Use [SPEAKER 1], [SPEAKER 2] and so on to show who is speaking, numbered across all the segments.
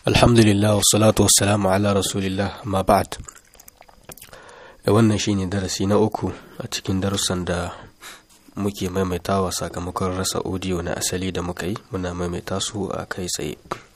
[SPEAKER 1] alhamdulillah wassalatu wassalamu ala rasulillah ma ba'd da wannan shine darasi na uku a cikin darussan da muke maimaitawa sakamakon rasa audio na asali da muka yi muna maimaita su a kai tsaye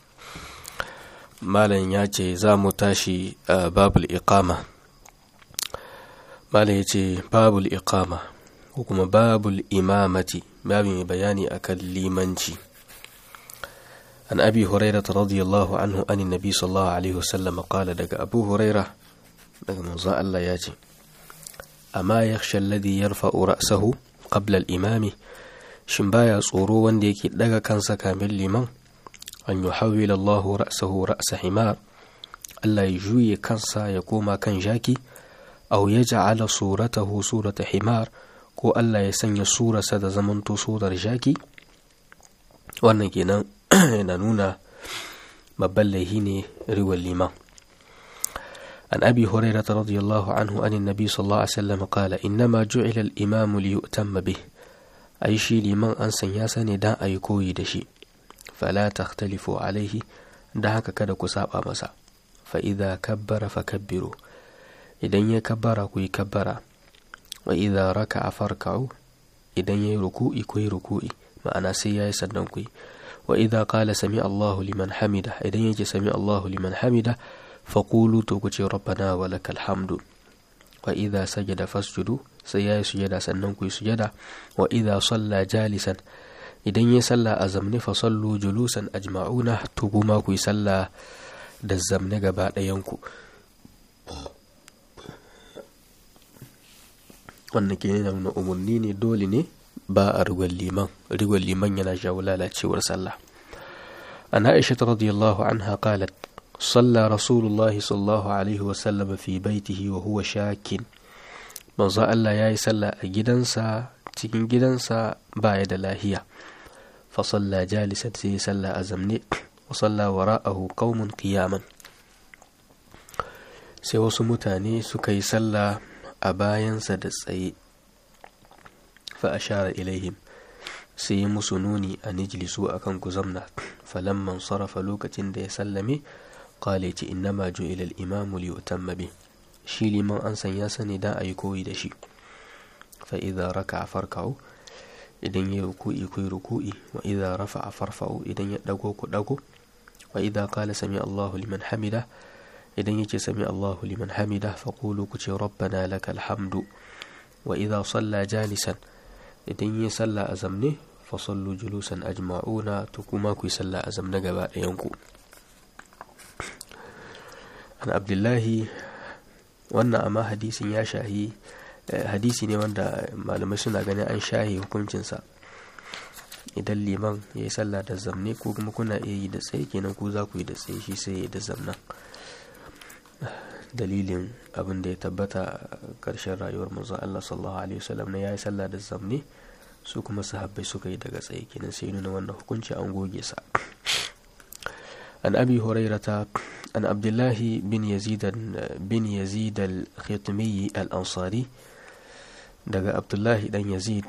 [SPEAKER 1] malam ya ce za mu tashi a babul iqama malam ya ce babul iqama ko kuma babul imamati babu mai bayani akan limanci عن أبي هريرة رضي الله عنه أن النبي صلى الله عليه وسلم قال دق أبو هريرة دق منزاء الله ياتي أما يخشى الذي يرفع رأسه قبل الإمام شمبايا صورو وانديك دق كان كامل لمن أن يحول الله رأسه رأس حمار ألا يجوي كنسا يقوم كان جاكي أو يجعل صورته صورة حمار ko Allah ya sanya surarsa da zamanto surar jaki wannan kenan yana nuna babban laihi ne riwar liman an abi hurairata radiyallahu anhu anin nabi sallallahu alaihi wasallam qala innama ju'ila al-imam li yu'tamma bih ai shi liman an sanya sa ne dan ayi koyi da shi fala takhtalifu alaihi da haka kada ku saba masa fa idza kabbara fakabbiru idan ya kabbara ku yi kabbara wa idza raka'a farka'u idan yayi ruku'i ku yi ruku'i ma'ana sai yayi sannan ku yi wa idza qala sami Allahu liman hamida idan yake sami Allahu liman hamida faqulu to ku ce rabbana wa lakal hamdu wa idza sajada fasjudu sai yayi sujada sannan ku yi sujada wa idza salla jalisan idan yayi salla a zamne fa sallu julusan ajma'una to kuma ku yi salla da zamne gaba ɗayan ku wannan ke nuna umarni ne dole ne ba a rigon liman rigon liman yana jawo lalacewar sallah an aisha radiyallahu anha qalat صلى رسول الله صلى الله عليه وسلم في بيته وهو شاك manzo Allah ya yi sallah a gidansa cikin gidansa baya da lahiya fa salla jalisan sai ya salla a zamne wa salla wara'ahu qaumun qiyaman sai wasu mutane suka yi sallah a bayansa da tsaye fa ashara ilaihim sai yi musu nuni a nijlisu akan ku zamna falamman sarrafa lokacin da ya sallame qala ce innama ju'ila al-imam li yutamma bi shi liman an sanya sa ne dan ayi koyi da shi fa idza raka'a farka'u idan ya ruku'i ku ruku'i wa idza rafa'a farfa'u idan ya dago ku dago wa idza qala sami Allahu liman hamida idan yake sami Allahu liman hamida faqulu ku ce rabbana lakal hamdu wa idza salla jalisan idan ya salla a zamne fa sallu julusan ajma'una to kuma ku yi salla a zamne gaba ɗayan ku an abdullahi wannan amma hadisin ya shahi hadisi ne wanda malamai suna ganin an shahi hukuncinsa idan liman ya yi sallah da zamne ko kuma kuna iya yi da tsaye kenan ku za ku yi da tsaye shi sai ya da zamnan dalilin abin da ya tabbata ƙarshen rayuwar manzon Allah sallallahu alaihi wasallam na yayi sallah da zamne su kuma sahabbai suka yi daga tsaye kenan sai nuna wannan hukunci an goge sa an abi hurairata an abdullahi bin yazid bin yazid al-khitmi al-ansari daga abdullahi dan yazid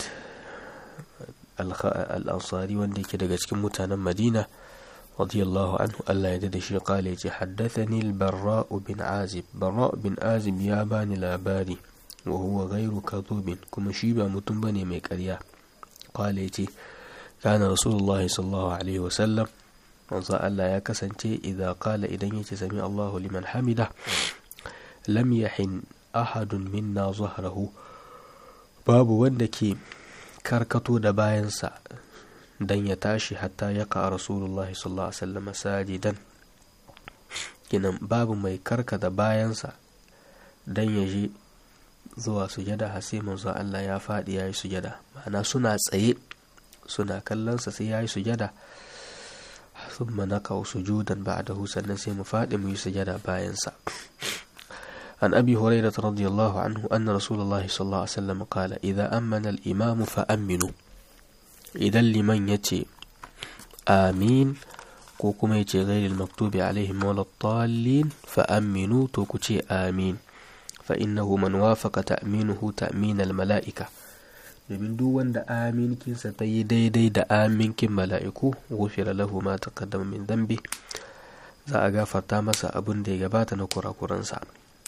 [SPEAKER 1] al-ansari wanda yake daga cikin mutanen madina رضي الله عنه ألا يدد شي قال حدثني البراء بن عازب براء بن عازب يا باني لاباري وهو غير كذوب كما شيبا متنبني ميكريا قال يتي كان رسول الله صلى الله عليه وسلم manzo Allah ya kasance idza qala idan yace sami Allahu liman hamida lam yahin ahadun minna zahrahu babu wanda ke karkato da bayansa dan ya tashi hatta ya ka rasulullahi sallallahu alaihi wasallam sajidan kinan babu mai karkata bayansa dan ya je zuwa sujada har sai manzo Allah ya faɗi yayi sujada ma'ana suna tsaye suna kallon sa sai yayi sujada thumma naqau sujudan ba'dahu sannan sai mu faɗi mu yi sujada bayansa عن أبي هريرة رضي الله عنه أن رسول الله صلى الله عليه وسلم قال إذا أمن الإمام فأمنوا idan liman ya ce amin ko kuma ya ce gairil maktubi alaihim walattallin fa aminu to ku ce amin fa innahu man wafaqa ta'minuhu ta'min mala'ika domin duk wanda aminkinsa ta yi daidai da aminkin mala'iku gufira lahu ma taqaddama min dambi za a gafarta masa abin da ya gabata na kurakuransa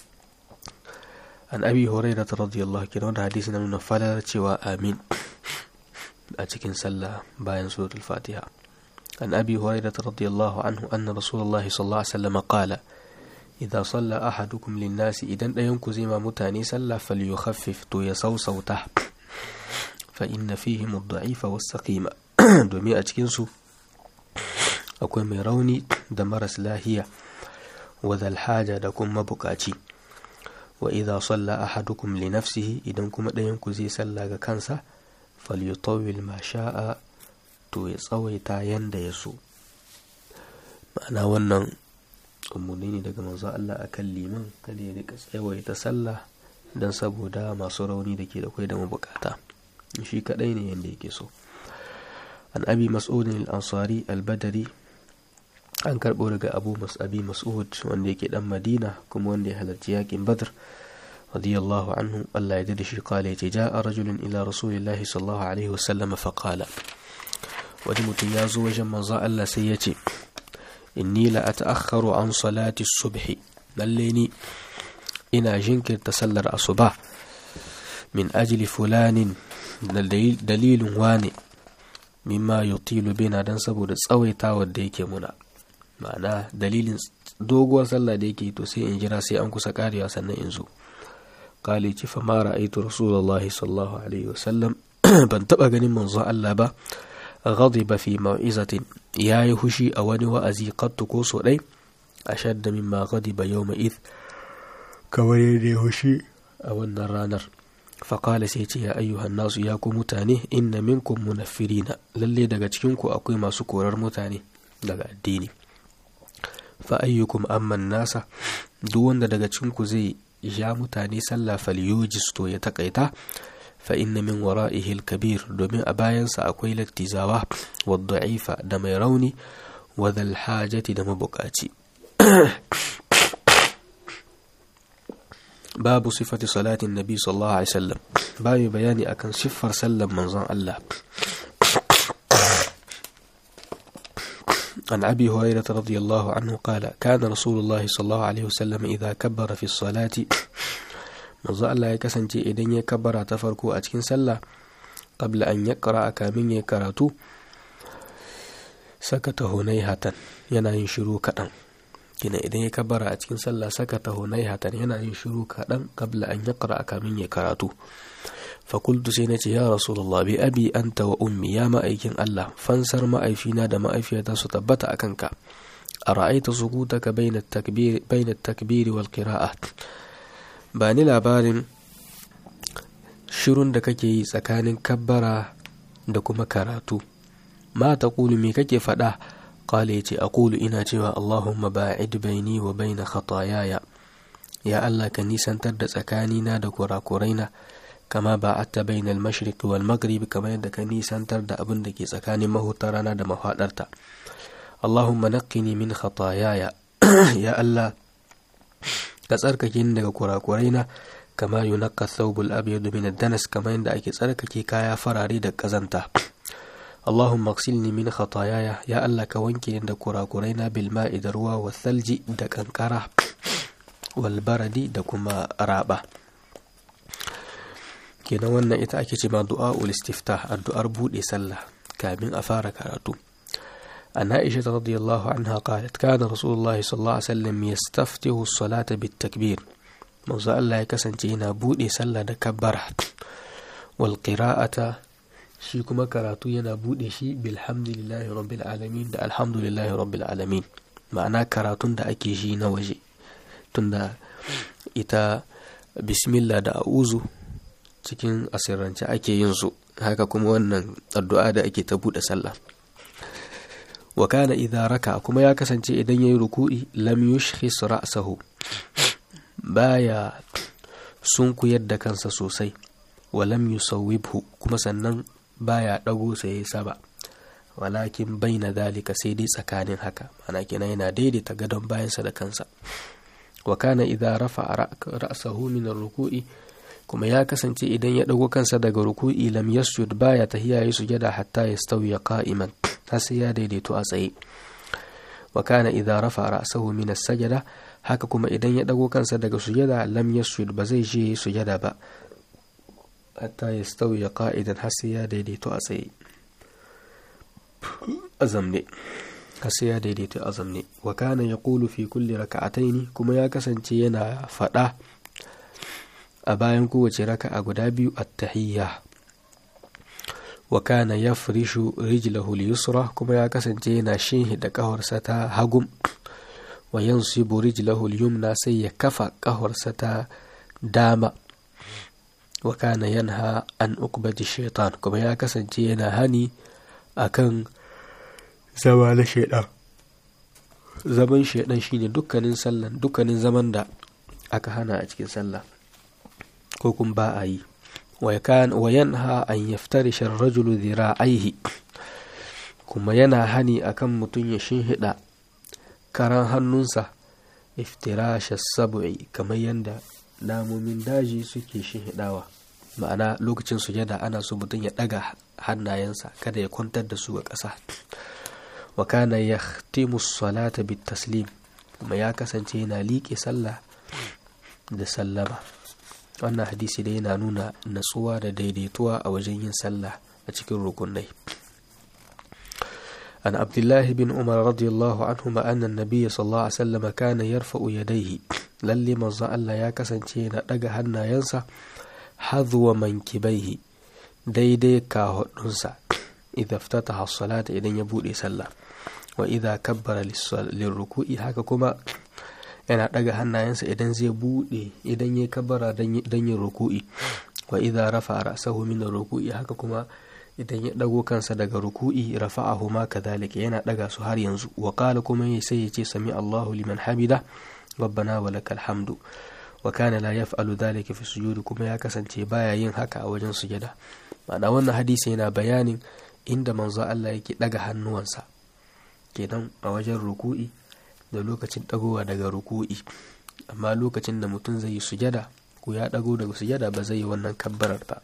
[SPEAKER 1] an abi hurairah radiyallahu anhu wanda hadisi na nuna falar cewa amin a cikin sallah bayan suratul fatiha an abi hurairah radiyallahu anhu anna rasulullah sallallahu alaihi wasallam qala idza salla ahadukum lin-nasi idan dayan ku zai ma mutane sallah falyukhaffif to ya sausauta fa inna fihim ad-da'ifa was-saqima domin a cikin su akwai mai rauni da maras lahiya wa haja da kuma bukaci wa idza salla ahadukum li nafsihi idan kuma ɗayan ku zai salla ga kansa falyutawwil ma sha'a to ya tsawaita yanda ya so ma'ana wannan umarni ne daga manzo Allah akan liman kada ya rika tsawaita sallah dan saboda masu rauni da ke da kwai da mabukata shi kadai ne yanda yake so an abi mas'udin al-ansari al-badari an karɓo daga abu abi mas'ud wanda yake dan madina kuma wanda ya halarci yakin badr radiyallahu anhu Allah ya dade shi kala yace ja'a rajulun ila rasulillahi sallallahu alaihi wasallam fa qala wani mutum ya zo wajen manzo Allah sai ya ce inni la ata'akhkharu an salati subhi lalle ni ina jinkirta sallar asuba min ajli fulanin dalilin wane mimma yutilu bina dan saboda tsawaitawar da yake muna ma'ana dalilin doguwar sallah da yake to sai in jira sai an kusa karewa sannan in zo kale ci fa mara aitu rasulullah sallallahu alaihi wasallam ban taba ganin manzon Allah ba ghadiba fi mau'izatin yayi hushi a wani wa'azi qattu ko so dai ashadda mimma ghadiba yawma id kawai da hushi a wannan ranar faƙala sai ce ya ayyuhan nasu ya ku mutane inna minkum munaffirina lalle daga cikinku akwai masu korar mutane daga addini fa ayyukum amman nasa duk wanda daga cikinku zai ja mutane sallah falyujis to ya takaita fa inna min wara'ihi al-kabir domin a bayansa akwai lattizawa wa da'ifa da mai rauni wa dhal hajati da mabukaci babu sifati salatin nabi sallallahu alaihi wasallam babu bayani akan siffar sallan manzon Allah عن أبي هريرة رضي الله عنه قال كان رسول الله صلى الله عليه وسلم إذا كبر في الصلاة manzo Allah ya kasance idan ya kabbara ta farko a cikin sallah qabla an yaqra kamin ya karatu sakata hunaihatan yana yin shiru kaɗan kina idan ya kabbara a cikin sallah sakata hunaihatan yana yin shiru kaɗan qabla an yaqra kamin ya karatu fakultu sai nace ya rasulullah bi abi anta wa ummi ya ma'aikin Allah fansar ma'aifina da ma'aifiyata su tabbata akan ka ara'aita sukutaka bayna at-takbir bayna at-takbir wal qira'at ba ni labarin shirun da kake yi tsakanin kabbara da kuma karatu ma ta kulu me kake faɗa ƙala ya ce a kulu ina cewa allahumma ba'id baini wa baina khatayaya ya allah ka nisantar da tsakanina da kurakuraina kama ba'atta bainal mashriq wal maghrib kamar yadda ka nisantar da abin da ke tsakanin mahutar rana da mafaɗarta allahumma naqqini min khatayaya ya allah ka tsarkake ni daga kurakuraina kama yunaqqa thawbul abyad min ad-danas kamar yadda ake tsarkake kaya farare da kazanta Allahumma ighsilni min khataayaya ya Allah ka wanke ni da kurakuraina bil ma'i da ruwa wa thalji da kankara wal baradi da kuma raba kenan wannan ita ake ce ma du'a ul istiftah addu'ar bude sallah kamin a fara karatu عن عائشة رضي الله عنها قالت كان رسول الله صلى الله عليه وسلم يستفتح الصلاة بالتكبير موزا الله يكسن تينا بودي سلا دكبرة والقراءة شي كما كراتو ينا بودي شي بالحمد لله رب العالمين دا الحمد لله رب العالمين معنى كراتون دا أكي شي نوجي تندا إتا بسم الله دا أعوذ cikin asirrance ake yin su haka kuma wannan addu'a da ake ta buɗe sallah wa kana idza raka kuma ya kasance idan yayi ruku'i lam yushkhis ra'sahu baya sunkuyar da kansa sosai wa lam yusawwibhu kuma sannan baya dago sai saba walakin baina dalika sai dai tsakanin haka ana kenan yana daidaita gadon bayansa da kansa wa kana idza rafa ra'sahu min ruku'i kuma ya kasance idan ya dago kansa daga ruku'i lam yasjud baya tahiya yi sujada hatta yastawiya qa'iman har sai ya daidaito a tsaye wa kana idza rafa ra'sahu min as-sajada haka kuma idan ya dago kansa daga sujada lam yasjud ba zai je sujada ba hatta yastawi qa'idan har sai ya daidaito a tsaye azamne har sai ya daidaito azamne wa kana yaqulu fi kulli raka'ataini kuma ya kasance yana fada a bayan kowace raka'a guda biyu at-tahiyya wa kana yafrishu rijlahu al-yusra kuma ya kasance yana shinhida kafarsa ta hagum wa yansibu rijlahu al-yumna sai ya kafa kafarsa ta dama wa kana yanha an uqbati shaitan kuma ya kasance yana hani akan zama na shaitan zaman shaitan shine dukkanin sallan dukkanin zaman da aka hana a cikin sallah ko kuma ba a yi wa yanha an yaftarisha rajulu dhira'aihi kuma yana hani akan mutum ya shinhida karan hannunsa iftirasha sab'i kamar yadda namomin daji suke shinhidawa ma'ana lokacin sujada ana so mutum ya daga hannayensa kada ya kwantar da su a ƙasa wa kana yahtimu salata bit taslim kuma ya kasance yana liƙe sallah da sallama wannan hadisi da yana nuna natsuwa da daidaituwa a wajen yin sallah a cikin rukunai عن عبد الله بن عمر رضي الله عنهما أن النبي صلى الله عليه وسلم كان يرفع يديه للي منزا الله يا كسنتين دغا هنا ينسى حذو منكبيه daidai kahudunsa idza ftataha salata idan ya bude sallah wa idza kabbara lirruku'i haka kuma yana daga hannayensa idan zai bude idan ya kabbara dan yin ruku'i wa idza rafa ra'sahu min ruku'i haka kuma idan ya dago kansa daga ruku'i rafa'ahu ma kadhalika yana daga su har yanzu wa qala kuma sai ya ce sami Allahu liman hamida rabbana wa lakal hamdu wa kana la yaf'alu dhalika fi sujudi kuma ya kasance baya yin haka a wajen sujada ma'ana wannan hadisi yana bayanin inda manzo Allah yake daga hannuwansa kenan a wajen ruku'i da lokacin dagowa daga ruku'i amma lokacin da mutum zai yi sujada ko ya dago daga sujada ba zai yi wannan kabbarar ba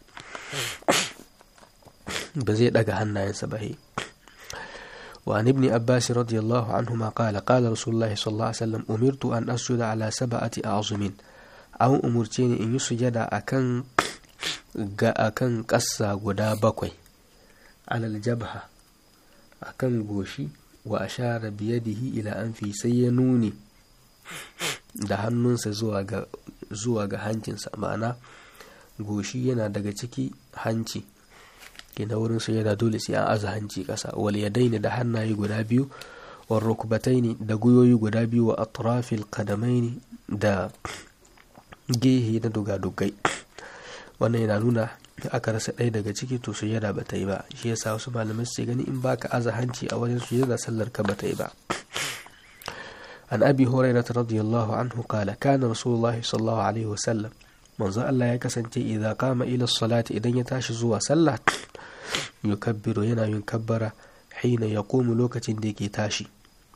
[SPEAKER 1] ba zai daga hannayensa ba وعن ابن عباس رضي الله عنهما قال قال رسول الله صلى الله عليه وسلم أمرت أن أسجد على سبعة أعظم أو أمرتني إن يسجد أكن أكن قصة غدا بكوي على الجبهة أكن غوشي وأشار بيده إلى أنفي سينوني da hannunsa zuwa ga hancinsa ma'ana goshi yana daga ciki hanci na wurin su yana dole sai an aza hanci kasa wal yadaini da hannaye guda biyu wal rukbataini da guyoyi guda biyu wa atrafil qadamaini da gehe na dugadugai wannan yana nuna aka rasa ɗaya daga ciki to sujada ba ta yi ba shi yasa wasu malamai su gani in baka aza hanci a wajen sujada sallar ka ba ta yi ba an abi hurairah radiyallahu anhu qala kana rasulullahi sallallahu alaihi wasallam manzo Allah ya kasance idan kama ila salati idan ya tashi zuwa sallah yukabbiru yana yin kabbara hina ya komu lokacin da yake tashi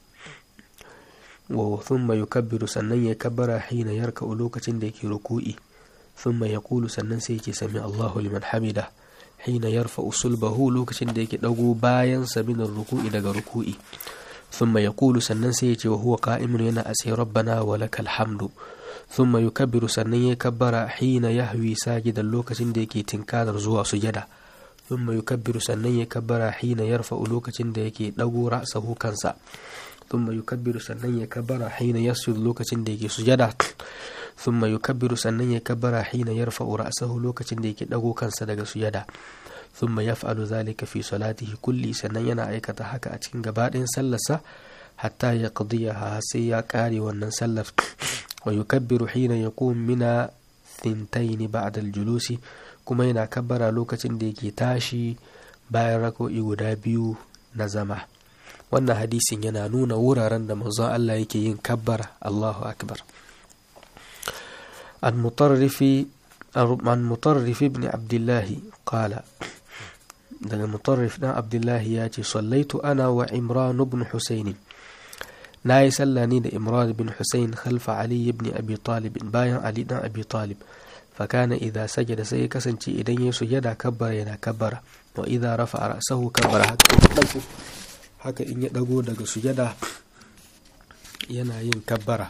[SPEAKER 1] wa thumma yukabbiru sannan ya kabbara hina yarka'u lokacin da yake ruku'i thumma yaqulu sannan sai yake sami Allahu liman hamida hina yarfa'u sulbahu lokacin da yake dago bayan sabinar ruku'i daga ruku'i thumma yaqulu sannan sai yace wa huwa qa'imun yana asai rabbana wa lakal hamdu ثم يكبر sannan ya kabbara hina yahwi sajidan lokacin da yake tinkarar zuwa sujada ثم يكبر sannan ya kabbara hina yarfa'u lokacin da yake dago ra'sahu kansa ثم يكبر sannan ya kabbara hina yasjud lokacin da yake sujada ثم يكبر sannan ya kabbara hina yarfa'u ra'sahu lokacin da yake dago kansa daga sujada ثم يفعل ذلك في صلاته kulli sannan yana aikata haka a cikin gabaɗayan sallarsa hatta ya qadiyaha sai ya kare wannan sallar ويكبر حين يقوم من ثنتين بعد الجلوس kuma yana kabbara lokacin da yake tashi bayan rako'i guda biyu na zama wannan hadisin yana nuna wuraren da manzon Allah yake yin kabbara Allahu akbar an mutarrifi an mutarrif ibn Abdullah qala daga mutarrif dan Abdullah ya ce sallaitu ana wa Imran ibn Husayn na yi sallah ne da imran bin hussein khalfa ali ibn abi talib bayan ali dan abi talib fakana idza sajada sai kasance idan ya sujada kabbara yana kabbara wa idza rafa ra'sahu kabbara haka haka in ya dago daga sujada yana yin kabbara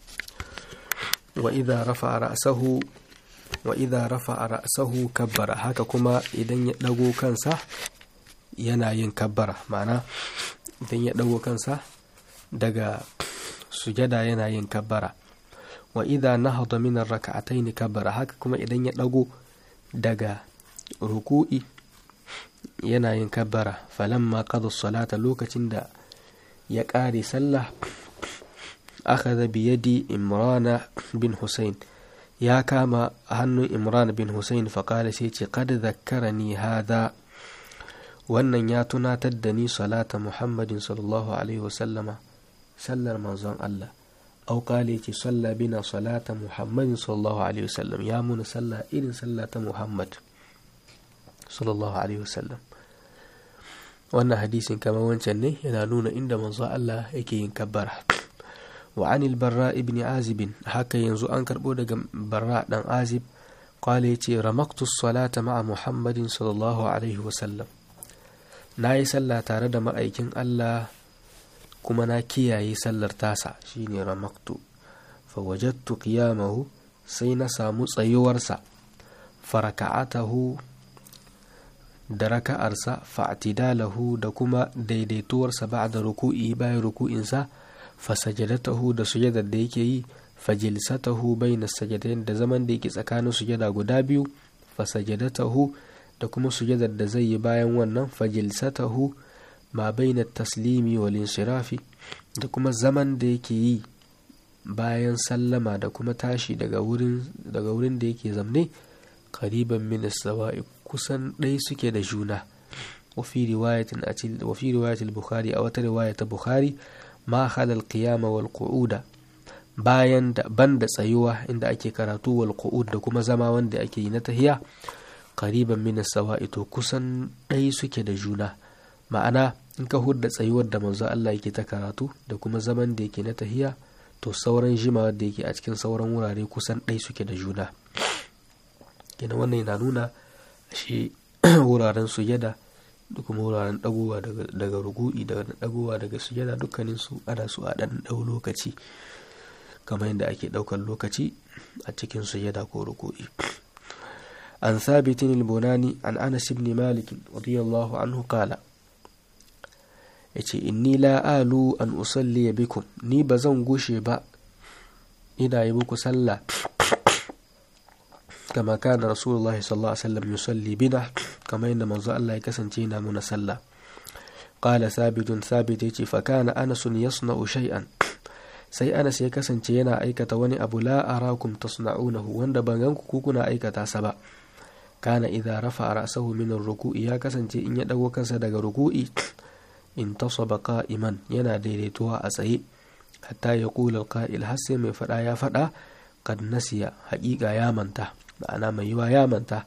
[SPEAKER 1] wa idha rafa'a ra'sahu wa idha rafa'a ra'sahu kabbara haka kuma idan ya dago kansa yana yin kabbara ma'ana idan ya dago kansa daga sujada yana yin kabbara wa idha nahada min ar-rak'atayn kabbara haka kuma idan ya dago daga ruku'i yana yin kabbara falamma qada salata lokacin da ya ƙare sallah akhadha bi yadi imrana bin husayn ya kama hannun imran bin husayn faƙala sai ce qad zakkarani hadha wannan ya tunatar da ni salata muhammadin sallallahu alaihi wasallama sallar manzon Allah au kale ce salla bina salata muhammadin sallallahu alaihi wasallam ya muna salla irin salla ta muhammad sallallahu alaihi wasallam wannan hadisin kamar wancan ne yana nuna inda manzo Allah yake yin kabbara wa anil barra ibn azib haka yanzu an karbo daga barra dan azib qala yace ramaktu salata ma'a muhammadin sallallahu alaihi wasallam nayi sallah tare da ma'aikin Allah kuma na kiyaye sallar tasa shine ramaktu fa wajadtu qiyamahu sai na samu tsayuwarsa faraka'atahu da raka'arsa fa'tidalahu da kuma daidaituwarsa ba'da ruku'i bayan ruku'insa fa sajadatahu da sujadar da yake yi fa jilsatahu bayna sajadain da zaman da yake tsakanin sujada guda biyu fa sajadatahu da kuma sujadar da zai yi bayan wannan fa jilsatahu ma baina taslimi wal inshirafi da kuma zaman da yake yi bayan sallama da kuma tashi daga wurin daga wurin da yake zamne qariban min as-sawa'i kusan ɗaya suke da juna wa fi riwayatin wa fi riwayatil bukhari a wata riwaya ta bukhari ma khala al-qiyama wal qu'uda bayan da banda tsayuwa inda ake karatu wal qu'ud da kuma zama wanda ake yi na tahiya qariban min as-sawa'i to kusan ɗaya suke da juna ma'ana in ka hudda tsayuwar da manzo Allah yake ta karatu da kuma zaman da yake na tahiya to sauran jimawar da yake a cikin sauran wurare kusan ɗai suke da juna kenan wannan yana nuna shi wuraren sujada da kuma wuraren dagowa daga rugu'i da dagowa daga sujada dukkanin su ana su a ɗan ɗau lokaci kamar yadda ake ɗaukar lokaci a cikin sujada ko rugu'i an sabitin al-bunani an anas ibn malik radiyallahu anhu qala yace inni la alu an usalli bikum ni ba zan gushe ba ina yi muku sallah kama kana rasulullah sallallahu alaihi wasallam yusalli bina kama yadda manzo Allah ya kasance yana muna sallah qala sabitun sabit yace fa kana anas yasna'u shay'an sai anas ya kasance yana aikata wani abu la arakum tasna'unahu wanda ban ganku ku kuna aikata sa ba kana idza rafa ra'sahu min ar-ruku'i ya kasance in ya dago kansa daga ruku'i intasaba qa'iman yana daidaituwa a tsaye hatta ya kula qa'il har sai mai fada ya fada kad nasiya haƙiƙa ya manta ma'ana mai yiwa ya manta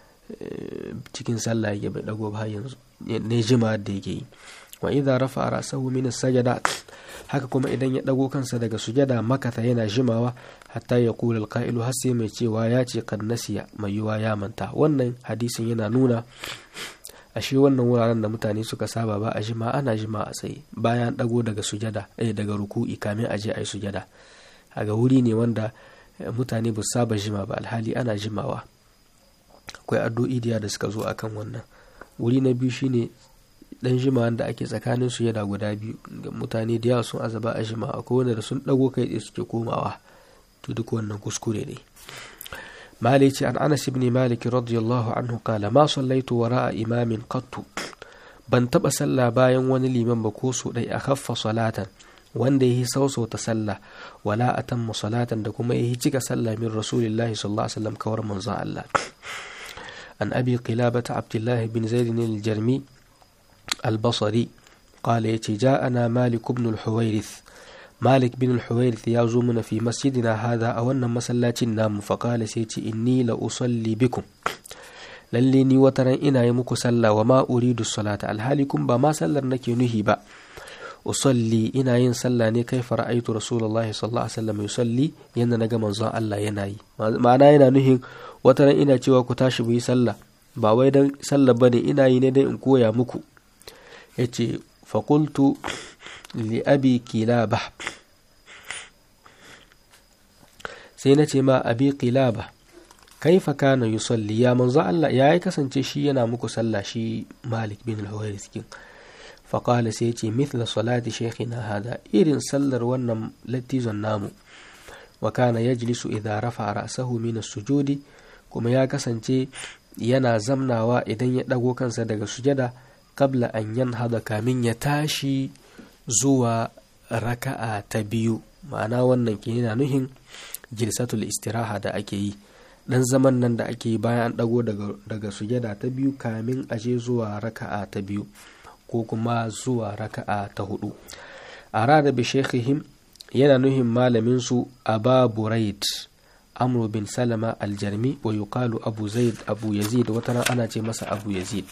[SPEAKER 1] cikin sallah yake bai dago ba yanzu ne jima da yake yi wa idza rafa ra'sahu min as-sajada haka kuma idan ya dago kansa daga sujada makata yana jimawa hatta ya kula alqa'ilu har sai mai cewa ya ce kad nasiya mai yiwa ya manta wannan hadisin yana nuna ashe wannan wuraren da mutane suka saba ba a jima ana jima a tsaye bayan dago daga sujada eh daga ruku'i kamin a je a yi sujada ga wuri ne wanda mutane ba saba jima ba alhali ana jimawa akwai addu'o'i da suka zo akan wannan wuri na biyu shine dan jima da ake tsakanin sujada guda biyu ga mutane da yawa sun azaba a jima akwai wanda da sun dago kai tsaye suke komawa to duk wannan kuskure ne مالك عن أنس بن مالك رضي الله عنه قال ما صليت وراء إمام قط ban taɓa sallah bayan wani liman ba ko so ɗai a kaffa salatan wanda ya yi sauso ta sallah wala a tamma salatan da kuma ya yi cika sallah min rasulillahi sallallahu alaihi wasallam kawar manzon Allah an abi qilabata abdullahi bin zaid al-jarmi al-basri qala yace ja'ana malik ibn al-huwairith malik bin al-huwairith ya zo mana fi masjidina hada a wannan masallacin namu fa qala sai ce inni la usalli bikum lalle ni wata ran ina yi muku sallah wa ma uridu salata alhali kun ba ma sallar nake nuhi ba usalli ina yin sallah ne kai fara'aitu rasulullahi sallallahu alaihi wasallam yusalli yanda naga manzon Allah yana yi ma'ana yana nuhin wata ran ina cewa ku tashi mu yi sallah ba wai dan sallah bane ina yi ne dan in koya muku yace fa qultu li abi kilabah sai na ce ma abi qilaba kaifa kana yusalli ya manzo Allah ya yi kasance shi yana muku sallah shi Malik bin al-Huwairis kin fa qala sai ce mithla salati shaykhina hada irin sallar wannan latizon namu wa kana yajlisu idha rafa ra'sahu min as-sujudi kuma ya kasance yana zamnawa idan ya dago kansa daga sujada qabla an yanhada kamin ya tashi zuwa raka'a ta biyu ma'ana wannan ke yana nuhin jilsatul istiraha da ake yi dan zaman nan da ake yi bayan an dago daga, daga sujada ta biyu kamin aje zuwa raka'a ta biyu ko kuma zuwa raka'a ta hudu a rada bi shekhihim yana nuhin malamin su aba buraid amru bin salama aljarmi wa yuqalu abu zaid abu yazid wata ana ce masa abu yazid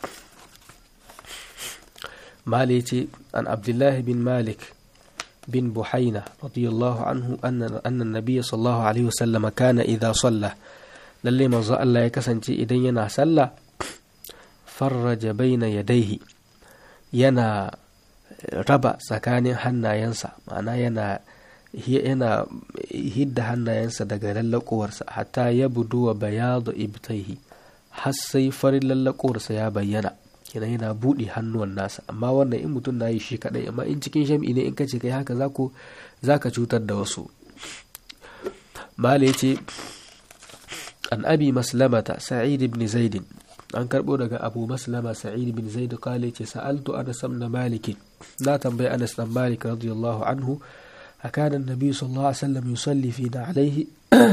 [SPEAKER 1] mali ce an abdullahi bin malik bin buhaina radiyallahu anhu anna nabiyya sallallahu alaihi wasallam kana idha salla lalle manzo Allah ya kasance idan yana sallah farraja baina yadaihi yana raba tsakanin hannayensa ma'ana yana yana hidda hannayensa daga lallakowarsa hatta ya budu wa bayadu ibtaihi har sai farin lallakowarsa ya bayyana kenan yana buɗe hannuwan nasa amma wannan in mutum na yi shi kadai amma in cikin shami'i ne in ka ce kai haka zako zaka cutar da wasu mala yace an abi maslamata sa'id ibn zaid an karbo daga abu maslama sa'id ibn zaid kale ce sa'altu anas ibn malik na tambayi anas ibn malik radiyallahu anhu أكان النبي صلى الله عليه وسلم يصلي فينا عليه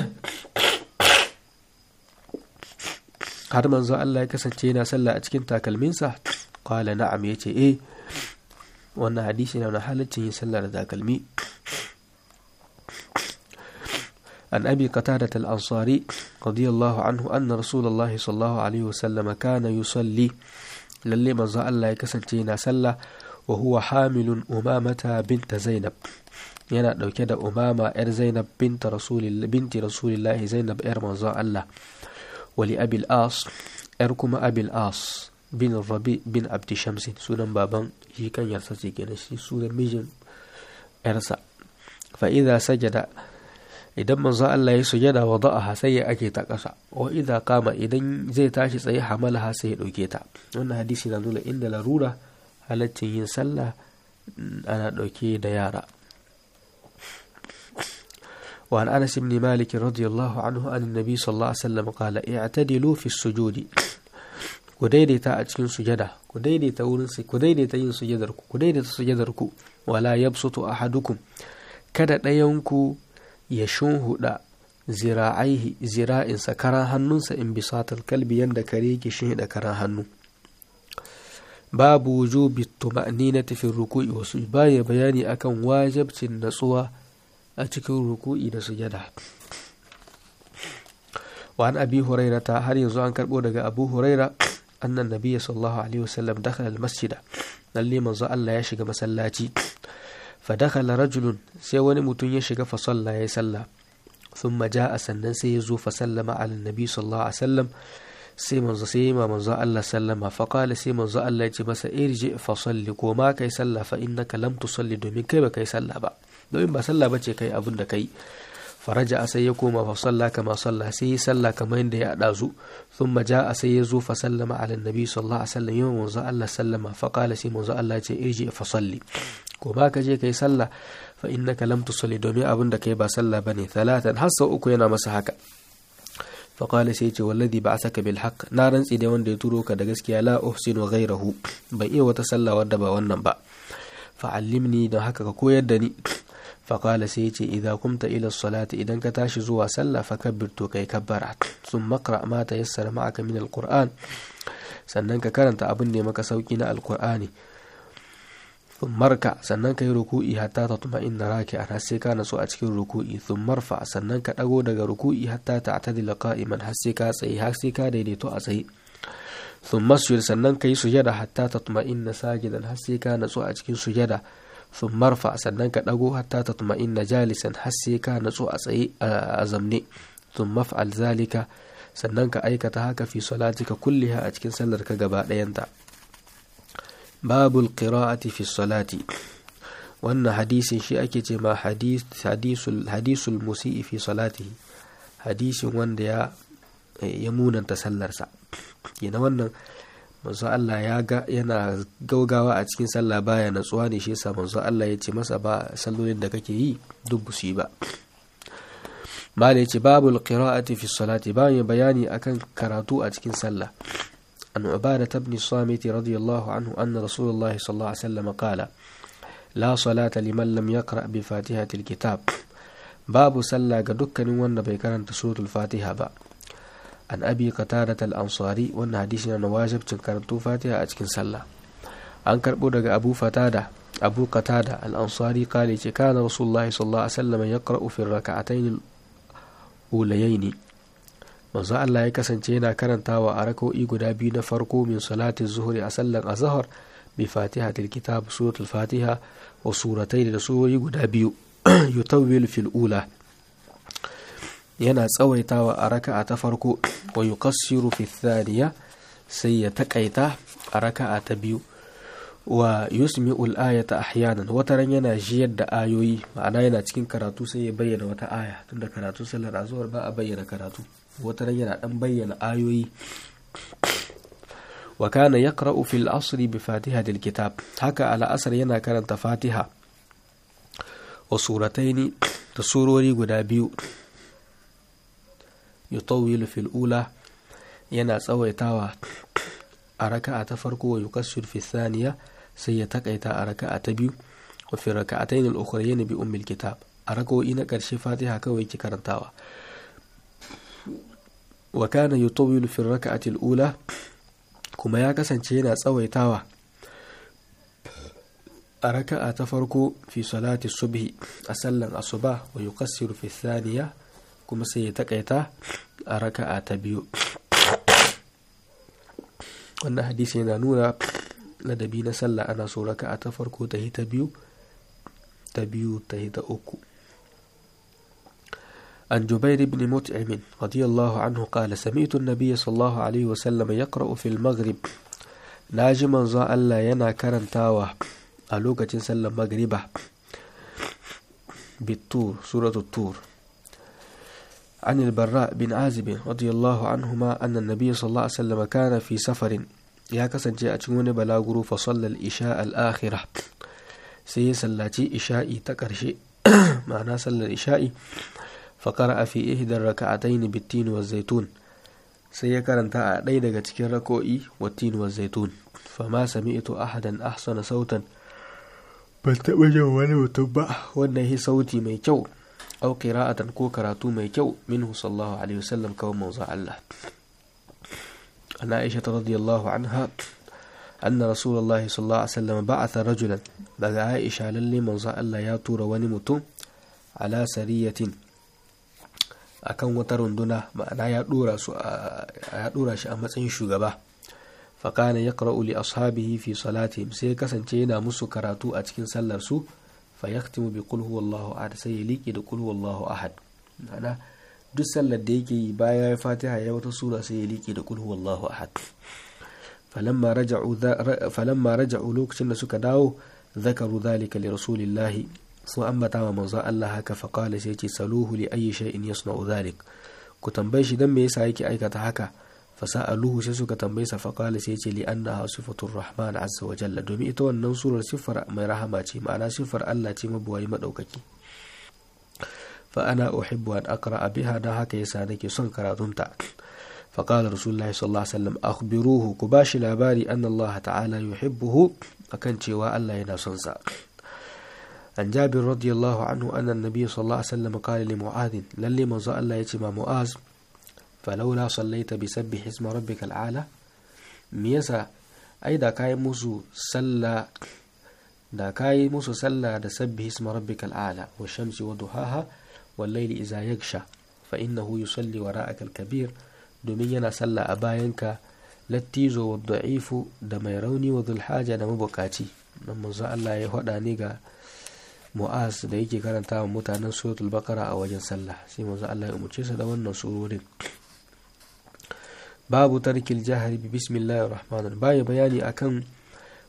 [SPEAKER 1] har manzo Allah ya kasance yana sallah a cikin takalminsa qala na'am yace eh wannan hadisi na halaccin yin sallah da takalmi an abi qatadah al-ansari radiyallahu anhu anna rasulullahi sallallahu alaihi wasallam kana yusalli lalle manzo Allah ya kasance yana sallah wa huwa hamilun umamata binta zainab yana ɗauke da umama yar zainab binti rasulillahi zainab yar manzon Allah wali abil as yar kuma abil as bin rabi bin abdi shamsin sunan baban shi kan yarsa ce kenan shi sunan mijin yarsa fa idza sajada idan manzon Allah ya sujada wa da'aha sai ya ake ta ƙasa wa idza kama idan zai tashi tsaye hamalaha sai ya ɗauke ta wannan hadisi na nuna inda larura halaccin yin sallah ana ɗauke da yara وعن أنس بن مالك رضي الله عنه عن النبي صلى الله عليه وسلم قال اعتدلوا في السجود كديديتا أتكين سجدة كديديتا ورنسي كديديتا ين سجدركو كديديتا سجدركو ولا يبسط أحدكم kada ɗayanku ya shunhuɗa zira'aihi zira'insa karan hannunsa in bisatal kalbi yanda kare yake shinhiɗa karan hannu babu wujubi tuma'ninati fi ruku'i wasu baya bayani akan wajibcin natsuwa a cikin ruku'i da sujada wa an abi hurairata har yanzu an karbo daga abu huraira annan nabiyya sallallahu alaihi wasallam dakhala almasjida lalle manzo Allah ya shiga masallaci fa dakhala rajulun sai wani mutum ya shiga fa salla ya salla thumma jaa sannan sai ya zo fa sallama ala nabi sallallahu alaihi wasallam sai manzo sai ma manzo Allah sallama fa qala sai manzo Allah ya ce masa irji fa salli ko ma kai salla fa innaka lam tusalli domin kai ba kai salla ba domin ba sallah bace kai abin da kai faraja a sai ya koma fa salla kama salla sai ya salla kamar yadda ya dazu thumma jaa sai ya zo fa sallama ala nabi sallallahu alaihi wasallam yau manzo Allah sallama fa qala sai manzo Allah ce irji fa salli ko ba ka je kai salla fa innaka lam tusalli domin abin da kai ba salla bane talatan har sau uku yana masa haka fa qala sai ce wallazi ba'athaka bil haqq na rantsi da wanda ya turo ka da gaskiya la uhsinu ghayrahu bai iya wata salla wadda ba wannan ba fa'allimni don haka ka koyar da ni faƙala sai ce idza kumta ila salati idan ka tashi zuwa sallah fa kabbir to kai kabbara sun makra ma ta yassara ma'aka min alquran sannan ka karanta abin da maka sauki na alqur'ani sun marka sannan ka yi ruku'i hatta ta tuma inna raki a sai ka naso a cikin ruku'i sun marfa sannan ka ɗago daga ruku'i hatta ta atadila qa'iman har sai ka tsaye har sai ka daidaito a tsaye sun masjid sannan ka yi sujada hatta ta tuma inna sajidan har sai ka natsu a cikin sujada sun marfa sannan ka ɗago hatta ta tuma inna jalisan har sai ka natsu a tsaye a zamne sun maf'al zalika sannan ka aikata haka fi salatika kulliha a cikin sallar ka gaba ɗayanta babul qira'ati fi salati wannan hadisin shi ake ce ma hadisul hadisul musi'i fi salatihi hadisin wanda ya ya munanta sallarsa yana wannan manzo Allah ya ga yana gaugawa a cikin sallah baya natsuwa ne shi yasa manzo Allah ya ce masa ba sallolin da kake yi duk su yi ba mala yace babul qira'ati fi salati bayan bayani akan karatu a cikin sallah an ubada ibn samit radiyallahu anhu anna rasulullahi sallallahu alaihi wasallam qala la salata liman lam yaqra bi fatihatil kitab babu sallah ga dukkanin wanda bai karanta suratul fatiha ba an abi qatadat al-ansari wannan hadisi na wajibcin karantu fatiha a cikin sallah an karbo daga abu fatada abu qatada al-ansari kale ce kana rasulullahi sallallahu alaihi wasallam yaqra'u fi rak'atayn ulayaini manzo Allah ya kasance yana karantawa a rak'o'i guda biyu na farko min salati zuhri a sallan azhar bi fatihatil kitab suratul fatiha wa suratayn da surori guda biyu yutawwil fil ula yana tsawaitawa a raka'a ta farko wa yuqassiru fi thaniya sai ya takaita a raka'a ta biyu wa yusmi'u al-ayata ahyanan wataran yana jiyar da ayoyi ma'ana yana cikin karatu sai ya bayyana wata aya tunda karatu sallar azhar ba a bayyana karatu wataran yana dan bayyana ayoyi wa kana yaqra'u fil asri bi fatihatil kitab haka ala asr yana karanta fatiha wa surataini da surori guda biyu yutawwilu fil ula yana tsawaitawa a raka'a ta farko wa yukassir fi thaniya sai ya takaita a raka'a ta biyu wa fi raka'atayn al-ukhrayn bi ummil kitab a raka'o'i na karshe fatiha kawai ki karantawa wa kana yutawwilu fi raka'ati al-ula kuma ya kasance yana tsawaitawa a raka'a ta farko fi salati subhi a sallan asuba wa yukassiru fi thaniya kuma sai ya takaita a raka'a ta biyu wannan hadisi yana nuna ladabi na sallah ana so raka'a ta farko ta ta biyu ta biyu ta ta uku عن جبير بن مطعم رضي الله عنه قال سمعت النبي صلى الله عليه وسلم يقرأ في المغرب ناجما زا الله ينا كرنتاوة ألوكة سلم مغربة بالطور سورة الطور عن البراء بن عازب رضي الله عنهما أن النبي صلى الله عليه وسلم كان في سفر يا كسن جاء تشون بلاغرو فصلى الإشاء الآخرة سي سلاتي إشائي تكرشي معنى صلى الإشاء فقرأ في إحدى الركعتين بالتين والزيتون سي كرنتا أدي daga cikin rako'i والتين والزيتون فما سمعت أحدا أحسن صوتا ban taɓa jin wani mutum ba wannan yi sauti mai kyau au qira'atan ko karatu mai kyau minhu sallallahu alaihi wasallam kawai manzo Allah ana Aisha radiyallahu anha anna rasulullahi sallallahu alaihi wasallam ba'atha rajulan daga Aisha lalle manzo Allah ya tura wani mutum ala sariyatin akan wata runduna ma'ana ya dora su ya dora shi a matsayin shugaba فكان يقرأ لأصحابه في صلاتهم sai kasance yana musu karatu a cikin sallar su fayaktimu bi qul huwallahu ahad sai ya liƙe da qul huwallahu ahad ma'ana duk sallar da yake yi baya ya fatiha ya wata sura sai ya liƙe da qul huwallahu ahad falamma raja'u falamma raja'u lokacin da suka dawo zakaru dhalika li rasulillahi sun ambata wa manzo Allah haka fa qala sai ce saluhu li ayyi shay'in yasna'u dhalik ku tambaye shi dan me yasa yake aikata haka fasa'aluhu sai suka tambaye sa faqala sai ce li annaha sifatur rahman azza wa jalla domin ita wannan surar sifar mai rahama ce ma'ana sifar Allah ce mabuwayi madaukaki fa ana uhibbu an aqra biha da haka yasa nake son karatunta فقال رسول الله صلى الله عليه وسلم أخبروه كباش لاباري أن الله تعالى يحبه أكن شواء الله ينصنصا عن جابر رضي الله عنه أن النبي صلى الله عليه وسلم قال لمعاذ للي من الله يتم معاذ falaula sallaita bi sabbi hisma rabbikal ala me yasa ai da kai musu salla da kai musu salla da sabbi hisma rabbikal ala wa shamsi wa duhaha wal layli idza yagsha fa innahu yusalli wara'aka al kabir domin yana salla a bayanka lattizo wa da'ifu da mai rauni wa dhul haja da mabukaci nan manzo Allah ya faɗa ni ga Mu'az da yake karanta wa mutanen suratul baqara a wajen sallah sai manzo Allah ya umurce su da wannan surorin babu tarkil jahari bi bismillahir rahmanir baya bayani akan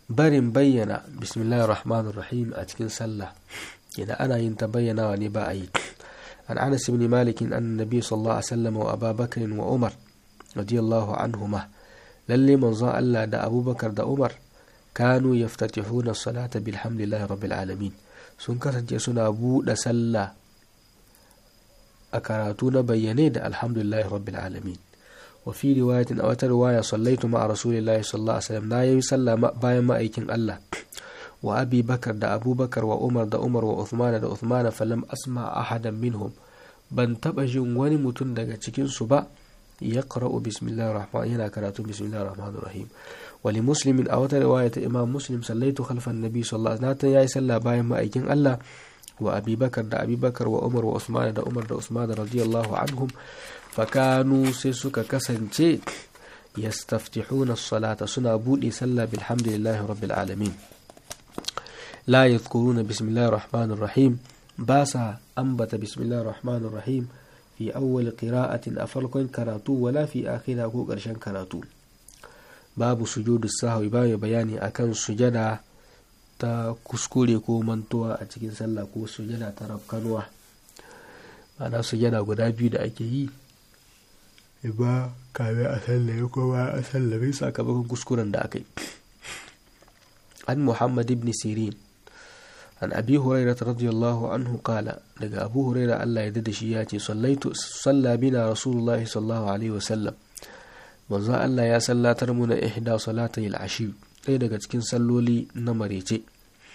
[SPEAKER 1] barin bayyana bismillahir rahmanir rahim a cikin sallah idan ana yin ta bayyanawa ne ba a yi an anas ibn malik an nabi sallallahu alaihi wasallam wa abubakar wa umar radiyallahu anhuma lalle manzon Allah da abubakar da umar kanu yaftatihuna salata bilhamdillahi rabbil alamin sun kasance suna buɗe sallah a karatu na bayyane da alhamdulillahi rabbil alamin wa fi riwayatin a wata riwaya sallaitu ma'a rasulillahi sallallahu alaihi wasallam na yi sallah bayan ma'aikin Allah wa abi bakar da abubakar wa umar da umar wa uthmana da uthmana falam asma ahadan minhum ban taba jin wani mutum daga cikin su ba ya qara'u bismillahir rahman yana karatu bismillahir rahmanir rahim wa li muslimin a wata riwaya ta imam muslim sallaitu khalfan nabi sallallahu alaihi wasallam yayi sallah bayan ma'aikin Allah wa abi bakar da abi bakar wa umar wa uthmana da umar da uthmana radiyallahu anhum fakanu sai suka kasance yastaftihuna as-salata suna bude sallah bilhamdillahi rabbil alamin لا يذكرون بسم الله الرحمن الرحيم باسا أنبت بسم الله الرحمن الرحيم في أول قراءة أفرق كراتو ولا في آخرها كو قرشان كراتو باب سجود السهو باب بياني أكن سجدا ta kuskure ko mantuwa a cikin sallah ko sujada ta rafkanuwa ma'ana sujada guda biyu da ake yi ba kame a sallame ko ba a sallame sakamakon kuskuren da aka yi an muhammad ibn sirin an abi hurairah radiyallahu anhu qala daga abu hurairah Allah ya dada shi ya ce sallaitu salla bina rasulullah sallallahu alaihi wasallam manzo Allah ya sallatar mu na ihda salatai al-ashi ɗaya daga cikin salloli na marece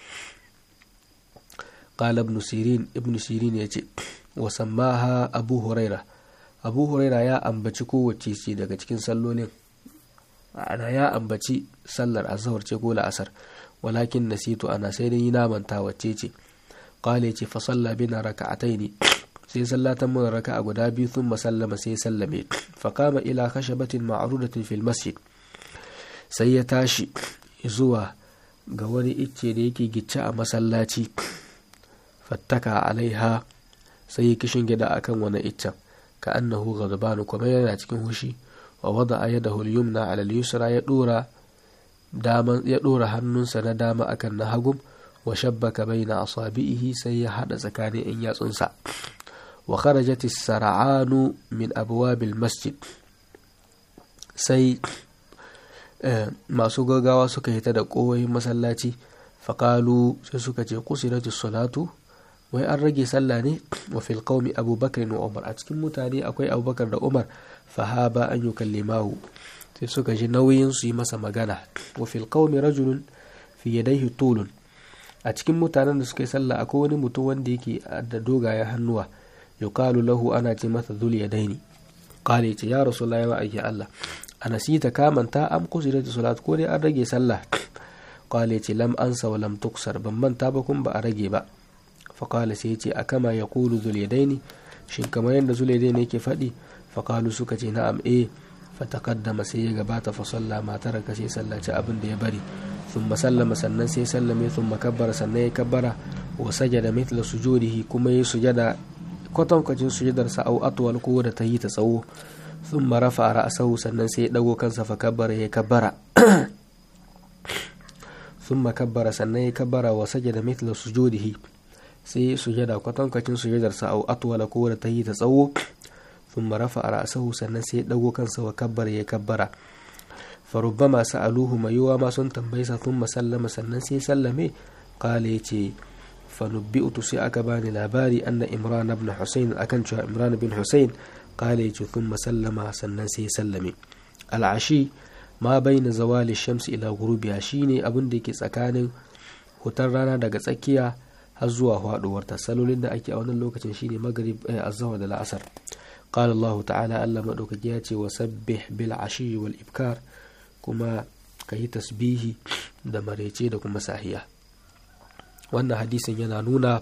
[SPEAKER 1] qala ibn sirin ibn sirin ya ce wa sammaha abu hurairah abu hurairah ya ambaci kowace ce daga cikin sallolin ana ya ambaci sallar azhar ce ko la'asar walakin nasitu ana sai dai na manta wacce ce qale ce fa salla bina raka'ataini sai sallatan mun raka'a guda biyu thumma sallama sai sallame fa qama ila khashabatin ma'rudatin fil masjid sai ya tashi zuwa ga wani icce da yake gicce a masallaci fattaka alaiha sai ya kishin gida akan wani iccen ka annahu ghadbanu kuma yana cikin hushi wa wada yadahu al-yumna ala al-yusra ya dora ya ɗora hannunsa na dama akan na hagun wa shabbaka baina asabi'ihi sai ya haɗa tsakanin in yatsunsa wa kharajat sar'anu min abwabil masjid sai masu gaggawa suka hita da kowayin masallaci faƙalu sai suka ce kusurati salatu wai an rage sallah ne wa fil qaumi abubakar wa umar a cikin mutane akwai abubakar da umar fahaba an yukallimahu sai suka ji nauyin su yi masa magana wa fil qaumi rajulun fi yadayhi tulun a cikin mutanen da suka yi sallah akwai wani mutum wanda yake da dogayen hannuwa yuqalu lahu ana ce masa dhul yadaini qala ce ya rasulullahi wa ayya Allah anasita ka manta am kusirat salat ko dai an rage sallah qala ce lam ansa wa lam tuksar ban manta ba kun ba a rage ba fa qala sai ce akama yaqulu dhul yadaini shin kamar yadda dhul yadaini yake faɗi fa qalu suka ce na'am eh fatakaddama sai ya gabata fa salla ma taraka sai sallaci abin da ya bari thumma sallama sannan sai sallame thumma kabbara sannan ya kabbara wa sajada mithla sujudihi kuma yi sujada kwatankwacin sujadar sa au atwal ko da ta yi ta tsawo thumma rafa ra'sahu sannan sai ya dago kansa fa kabbara ya kabbara thumma kabbara sannan ya kabbara wa sajada mithla sujudihi sai sujada kwatankwacin sujadar sa au atwal ko da ta yi ta tsawo ثم رفع رأسه sannan sai ya dago kansa wa kabbar ya kabbara farubbama sa'aluhu mai yiwa ma sun tambaysa thumma sallama sannan sai sallame qala yace fanubbi'tu sai aka bani labari anna imran ibn husayn akan cewa imran ibn husayn qala yace thumma sallama sannan sai sallame al'ashi ma baina zawali shamsi ila ghurubiha shine abin da yake tsakanin hutar rana daga tsakiya har zuwa faduwar ta salolin da ake a wannan lokacin shine maghrib azhar da la'asar قال الله تعالى ألا مدوكجياتي وسبح بالعشي والإبكار كما كي تسبيه da marece da kuma sahiya wannan hadisin yana nuna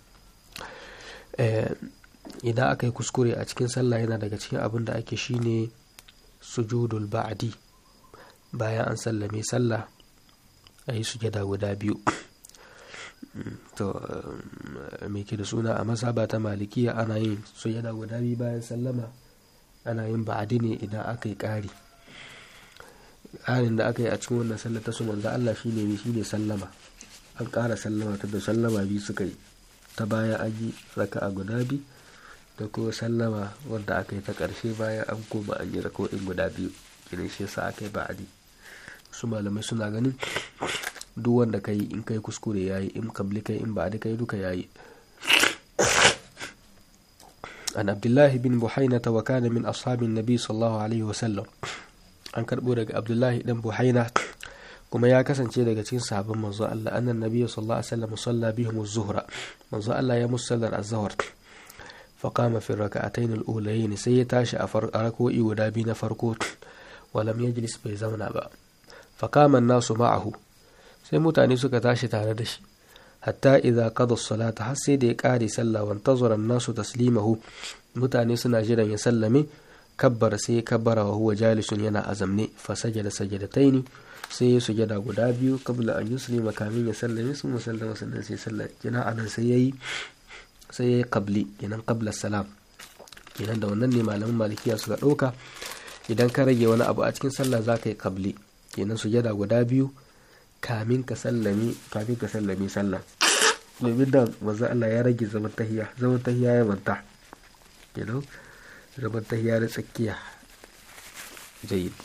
[SPEAKER 1] idan aka yi kuskure a cikin sallah yana daga cikin abin da ake shine sujudul ba'di bayan an sallame sallah a yi sujada guda biyu to me ke da suna a masaba ta malikiya ana yin sujada guda biyu bayan sallama ana yin ba'adi ne idan aka yi ƙari ƙarin da aka yi a cikin wannan sallar ta su manzo Allah shine ne shine sallama an ƙara sallama ta da sallama biyu suka yi ta baya an yi raka'a guda biyu da kuma sallama wanda aka yi ta ƙarshe bayan an koma an yi rako'in guda biyu kenan shi yasa aka yi ba'adi su malamai suna ganin duk wanda ka yi in kai kuskure ya yi in kabli kai in ba'adi kai duka ya yi an abdullahi bin buhaina ta wakana min ashabin nabi sallallahu alaihi wasallam an karbo daga abdullahi dan buhaina kuma ya kasance daga cikin sahabban manzo Allah annan nabi sallallahu alaihi wasallam salla bihim az-zuhra manzo Allah ya musallar az-zuhr فقام في الركعتين الأولين sai ya tashi a rako'i guda biyu na farko walam yajlis bai zauna ba فقام الناس معه sai mutane suka tashi tare da shi hatta idza qada as-salata har sai da ya kare sallah wa antazara an-nasu taslimahu mutane suna jiran ya sallame kabbara sai kabbara wa huwa jalisun yana azamne fa sajada sajadataini sai ya sujada guda biyu kabla an yuslima kamin ya sallame sun musallama sannan sai sallah kina anan sai yayi sai yayi qabli kenan qabla salam kenan da wannan ne malaman malikiya suka dauka idan ka rage wani abu a cikin sallah za ka yi qabli kenan sujada guda biyu kamin ka sallame kamin ka sallame sallah domin da manzo Allah ya rage zaman tahiya zaman tahiya ya manta kenan zaman tahiya na tsakiya jayyid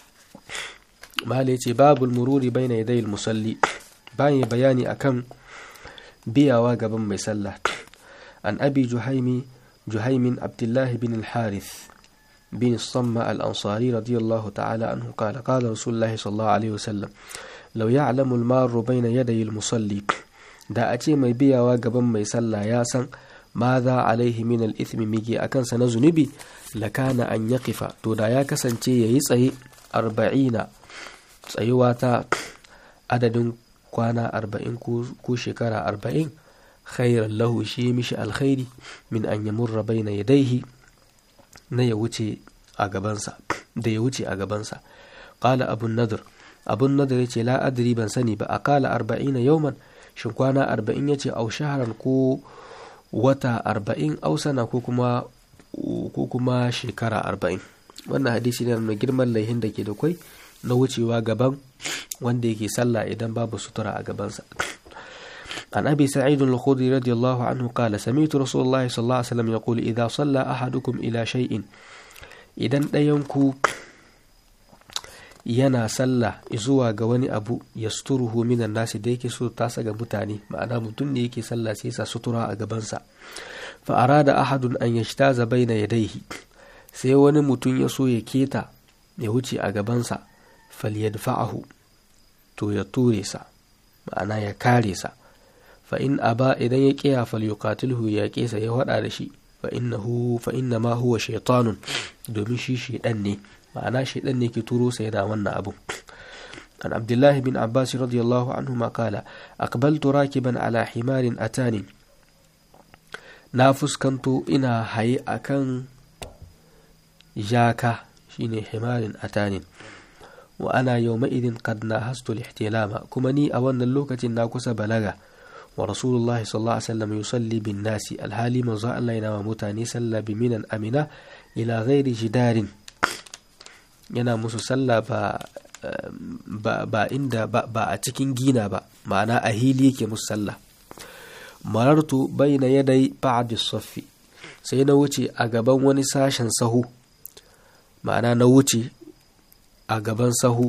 [SPEAKER 1] malai ce babul mururi baina yadayil musalli bayan bayani akan biyawa gaban mai sallah an abi juhaimi juhaimin abdullahi bin al-harith بن الصمة الأنصاري رضي الله تعالى عنه قال قال رسول الله صلى الله عليه وسلم لو يعلم المار بين يدي المصلي da a ce mai biyawa gaban mai sallah ya san ma za alaihi min al-ithmi migi akan sa na zunubi lakana an yaqifa to da ya kasance yayi tsaye arba'ina tsayuwa ta adadin kwana arba'in ko shekara arba'in khairan lahu shi mishi alkhairi min an yamurra baina yadaihi na ya wuce a gabansa da ya wuce a gabansa qala abun nadir abun nadir yace la adri ban sani ba aqala arba'ina yawman shin kwana arba'in yace au shaharan ko wata arba'in au sana ko kuma ko kuma shekara arba'in wannan hadisi ne na girman laihin da ke da kwai na wucewa gaban wanda yake sallah idan babu sutura a gabansa عن أبي سعيد الخدري رضي الله عنه قال سمعت رسول الله صلى الله عليه وسلم يقول إذا صلى أحدكم إلى شيء إذا ɗayanku yana sallah zuwa ga wani abu ya suturuhu minan nasi da yake so tasa ga mutane ma'ana mutum ne yake sallah sai sa sutura a gabansa fa arada ahadun an yashtaza baina yadayhi sai wani mutum ya so ya keta ya wuce a gabansa falyadfa'ahu to ya ture sa ma'ana ya kare sa fa in aba idan ya kiya falyuqatilhu ya kesa ya wada da shi fa innahu fa inna ma huwa shaytanun domin shi shedan ne ma'ana shedan ne ke turo sa yana wannan abu عن عبد الله بن عباس رضي الله عنهما قال أقبلت راكبا على حمار أتاني نافس كنت إنا هي أكن جاكا شيني حمار أتاني وأنا يومئذ قد ناهزت الاحتلام كمني أولنا اللوكة ناكس بلغا ورسول الله صلى الله عليه وسلم يصلي بالناس الهالي من ظاء الله ينام متاني سلى بمنا أمنا إلى غير جدار yana musu sallah ba ba, ba inda ba, ba a cikin gina ba ma'ana a hili yake musu sallah marartu baina yadai ba'di saffi sai na wuce a gaban wani sashen sahu ma'ana na wuce a gaban sahu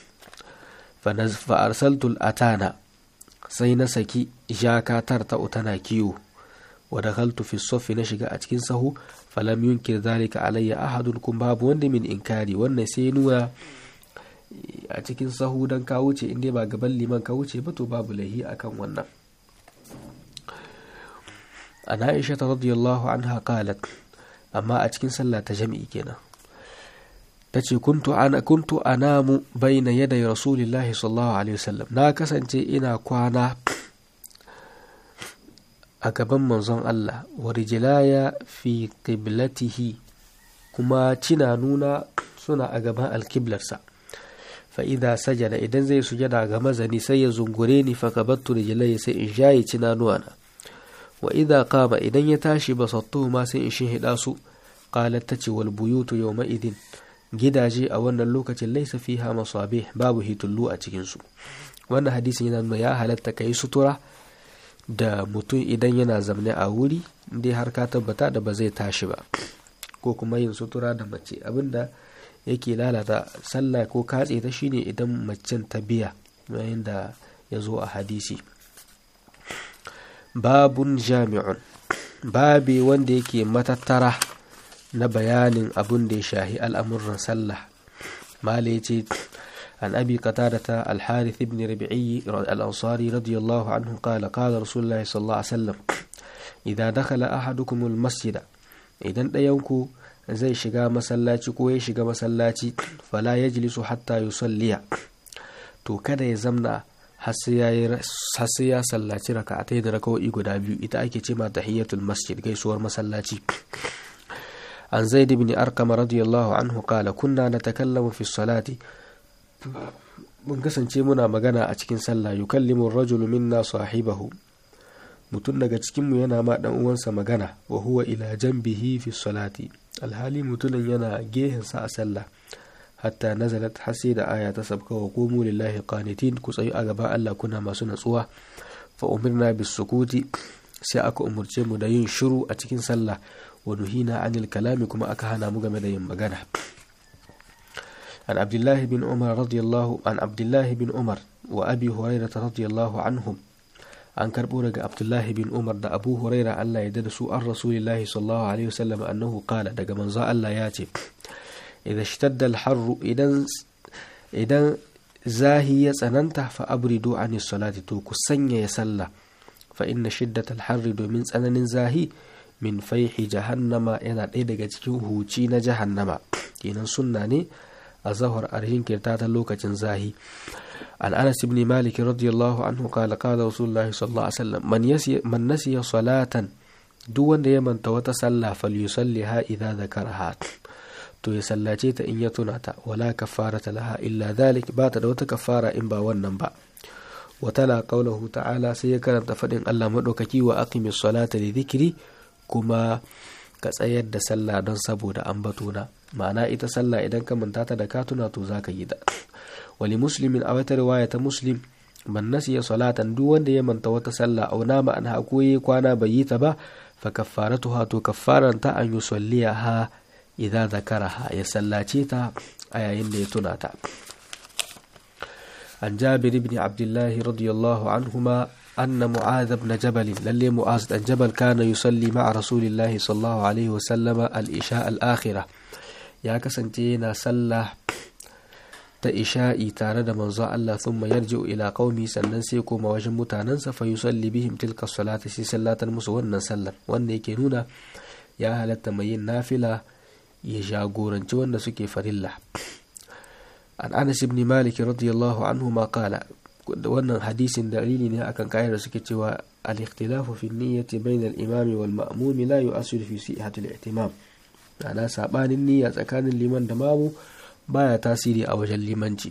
[SPEAKER 1] fa arsaltul atana sai na saki jakatar ta tana kiwo wa dakhaltu fi saffi na shiga a cikin sahu falam yunkir zalika alayya ahadun kun babu wanda min inkari wannan sai nuna a cikin sahu dan ka wuce inda ba gaban liman ka wuce ba to babu lahi akan wannan an aisha ta radiyallahu anha qalat amma a cikin sallah ta jami'i kenan tace kuntu ana kuntu anamu baina yaday rasulillahi sallallahu alaihi wasallam na kasance ina kwana a gaban manzon Allah wa rijlaya fi qiblatihi kuma cina nuna suna a gaban alkiblarsa fa idza sajada idan zai sujada ga mazani sai ya zungure ni fa kabattu rijlaya sai in shayi cina nuwana wa idza qama idan ya tashi basattu ma sai in shinhida su qalat tace wal buyutu yawma idin gidaje a wannan lokacin laisa fiha masabih babu hitullu a cikin su wannan hadisin yana nuna ya halatta kai sutura da mutum idan yana zamne a wuri dai har ka tabbata da ba zai tashi ba ko kuma yin sutura da mace abinda yake lalata sallah ko katse ta shine idan macen ta biya yayin da ya zo a hadisi babun jami'un babi wanda yake matattara na bayanin abun da ya shahi al'amuran sallah mala ya ce عن أبي قتادة الحارث بن ربعي الأنصاري رضي الله عنه قال قال رسول الله صلى الله عليه وسلم إذا دخل أحدكم المسجد إذا ديونكو زي شغا مسلاتي كوي شغا مسلاتي فلا يجلس حتى يصلي to kada ya zamna har sai ya sallaci raka'atai da raka'o'i guda biyu ita ake ce ma tahiyatul masjid gaisuwar masallaci an zaid ibn arqam radiyallahu anhu qala kunna natakallamu fi salati mun kasance muna magana a cikin sallah yukallimu rajulu minna sahibahu mutum daga cikinmu yana ma dan uwansa magana wa huwa ila janbihi fi salati alhali mutumin yana gehensa a sallah hatta nazalat hasi da aya ta sabka wa qumu lillahi qanitin ku tsayu a gaban Allah kuna masu natsuwa fa umirna bis sukuti sai aka umurce mu da yin shiru a cikin sallah wa nuhina anil kalami kuma aka hana mu game da yin magana عن عبد الله بن عمر رضي الله عن عبد الله بن عمر وأبي هريرة رضي الله عنهم عن كربورة عبد الله بن عمر دا أبو هريرة الله يدرسوا عن رسول الله صلى الله عليه وسلم أنه قال دا من الله ياتي إذا اشتد الحر إذا إذا زاهي سننت فأبردوا عن الصلاة توكو سنيا يسلى فإن شدة الحر من سنن زاهي من فيح جهنم إذا إذا جتكوه جهنم كينا سنة a zahar a jinkirta ta lokacin zahi an anas ibn malik radiyallahu anhu qala qala rasulullahi sallallahu alaihi wasallam man yasi man nasiya salatan duk wanda ya manta wata sallah falyusalliha idza zakaraha to ya sallace ta in ya tuna ta wala kafarata laha illa dhalik ba ta da wata kafara in ba wannan ba wa tala qawluhu ta'ala sai ya karanta fadin Allah madaukaki wa aqimis salata li dhikri kuma ka tsayar da sallah don saboda ambatona ma'ana ita sallah idan ka manta ta da ka tuna to zaka yi da wali muslimin a wata riwaya ta muslim man nasiya salatan duk wanda ya manta wata sallah au na ma'ana ko yi kwana bai yi ta ba fa kaffaratuha to kaffaran ta an yusalliha idza zakaraha ya sallace ta a yayin da ya tuna ta an jabir ibn abdullah radiyallahu anhuma أن معاذ بن جبل للي معاذ بن جبل كان يصلي مع رسول الله صلى الله عليه وسلم الإشاء الآخرة يا كسنتينا صلى ta isha'i tare da manzo Allah thumma yarji'u ila qaumi sannan sai koma wajen mutanensa fa yusalli bihim tilka salata sai sallatar musu wannan sallar wanda yake nuna ya halatta mai yin nafila ya jagoranci wanda suke farilla an Anas ibn Malik radiyallahu anhu ma qala wannan hadisin dalili ne akan kayan da suke cewa al-ikhtilafu fi niyyati bayna al-imami wal ma'mumi la yu'assiru fi sihhati al-ihtimam ana sabanin niyya tsakanin liman da mamu baya tasiri a wajen limanci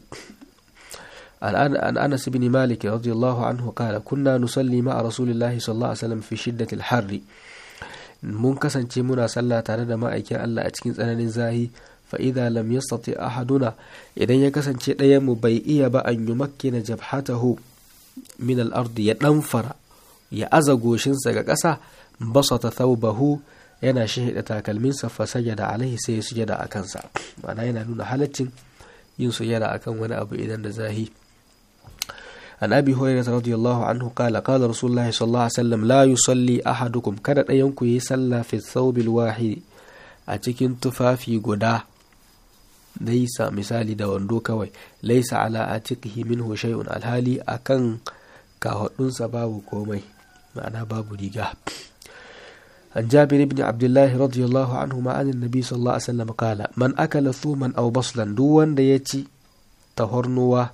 [SPEAKER 1] an anas ibn malik radiyallahu anhu qala kunna nusalli ma'a rasulillahi sallallahu alaihi wasallam fi shiddati al-harr mun kasance muna sallah tare da ma'aikin Allah a cikin tsananin zahi fa idza lam yastati ahaduna idan ya kasance ɗayan mu bai iya ba an yumakkina jabhatahu min al-ardi ya danfara ya aza goshinsa ga ƙasa basata thawbahu yana shahida takalminsa fa sajada alaihi sai ya sujada a kansa ma'ana yana nuna halaccin yin sujada akan wani abu idan da zahi an abi hurairah radiyallahu anhu qala qala rasulullahi sallallahu alaihi wasallam la yusalli ahadukum kada ɗayan ku yi sallah fi thawbil wahid a cikin tufafi guda laisa misali da wando kawai laisa ala atiqihi minhu shay'un alhali akan kahudunsa babu komai ma'ana babu riga عن جابر بن عبد الله رضي الله عنهما عن النبي صلى الله عليه وسلم قال من أكل ثوما أو بصلا دوان da ya ci tahornuwa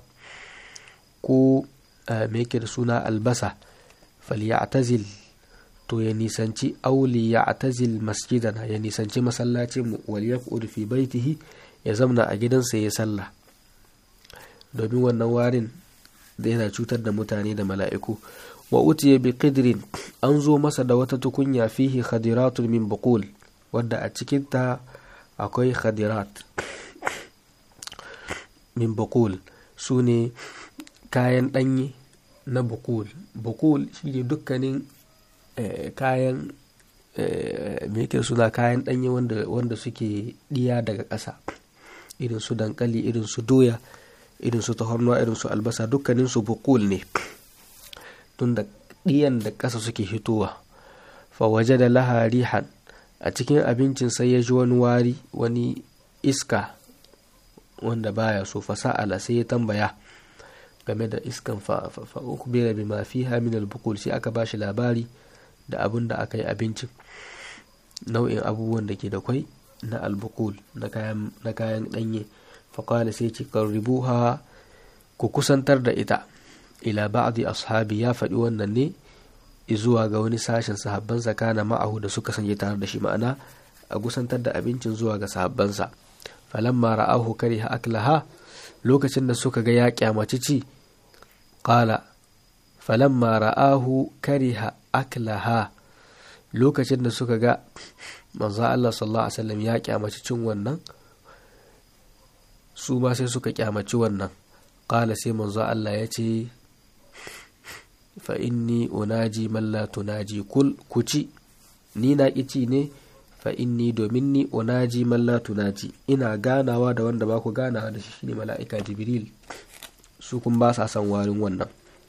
[SPEAKER 1] ko me yake da suna albasa falyatazil to ya nisanci auli ya atazil masjidana ya nisanci masallacin mu wal yaqud fi baitihi ya zamna a gidansa ya sallah domin wannan warin da yana cutar da mutane da mala'iku wa utiya bi qidrin an zo masa da wata tukunya fihi khadiratun min buqul wadda a cikinta akwai khadirat min bukul su ne kayan ɗanye na bukul bukul shi ne dukkanin kayan me yake suna kayan ɗanye wanda suke ɗiya daga ƙasa irin su dankali irin su doya irin su tahornuwa irin su albasa dukkanin su bukul ne tun da ɗiyan da ƙasa suke hitowa fa waje da laharihan a cikin abincin sai ya ji wani wari wani iska wanda baya so fasa'ala sai ya tambaya game da iskan fa ukbira bima fiha min al-bukul sai aka bashi labari da abin da aka yi abincin nau'in abubuwan da ke da kwai na albukul na kayan ɗanye faƙala sai ce ribuha ku kusantar da ita ila ba'di ashabi ya faɗi wannan ne zuwa ga wani sashen sahabbansa kana ma'ahu da suka sanye tare da shi ma'ana a kusantar da abincin zuwa ga sahabbansa falamma ra'ahu kariha aklaha lokacin da suka ga ya kyamaci ci qala falamma ra'ahu kariha aklaha lokacin da suka ga manzo Allah sallallahu alaihi wasallam ya kyamaci cin wannan su ma sai suka kyamaci wannan qala sai manzo Allah ya ce fa inni unaji man la tunaji kul kuci ni na kici ne fa inni domin ni unaji man la tunaji ina ganawa da wanda ba ku ganawa da shi shine mala'ika jibril su kun ba sa son warin wannan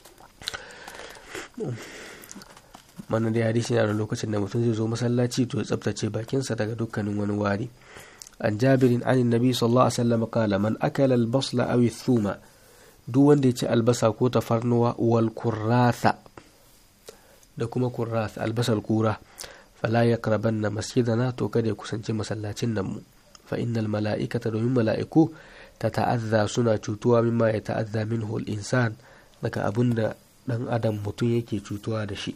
[SPEAKER 1] mana da hadisi na lokacin da mutum zai zo masallaci to ya tsabtace bakinsa daga dukkanin wani wari an jabirin an nabi sallallahu alaihi wasallam kala man akala albasla aw thuma duk wanda ya ci albasa ko tafarnuwa wal kurratha da kuma kurratha albasar kura fala yaqrabanna masjidana to kada ya kusanci masallacin nan mu fa innal mala'ikata domin mala'iku ta ta'azza suna cutuwa mimma ya ta'azza minhu al-insan daga abunda dan adam mutum yake cutuwa da shi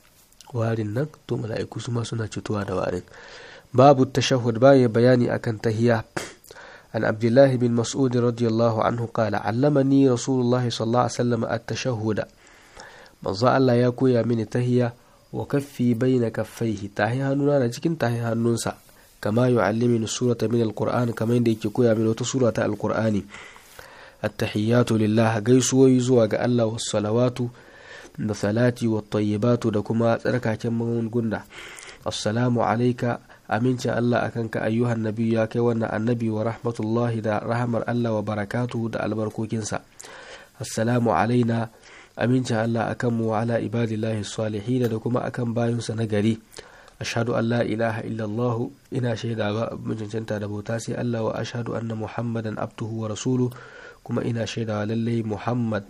[SPEAKER 1] warin nan to mala'iku su ma suna cutuwa da warin babu tashahhud baya bayani akan tahiya an abdullahi bin mas'ud radiyallahu anhu qala allamani rasulullahi sallallahu alaihi wasallam at-tashahhud manzo Allah ya koya mini tahiya wa kaffi baina kaffaihi tahi hannuna na cikin tahi hannunsa kama yu'allimuni surata min al-qur'an kamar yadda yake koya mini wata sura ta al-qur'ani at-tahiyyatu lillah gaisuwoyi zuwa ga Allah was salawatu da salati wa tayyibatu da kuma tsarkaken magunguna assalamu alaika amincin Allah akan ka ayyuhan nabi ya kai wannan annabi wa rahmatullahi da rahamar Allah wa barakatuhu da albarkokinsa assalamu alaina amincin Allah akan mu wa ala ibadillahi salihin da kuma akan bayinsa na gari ashhadu an la ilaha illallah ina shaida ba cancanta da bauta sai Allah wa ashhadu anna muhammadan abduhu wa rasuluhu kuma ina shaidawa lallai muhammad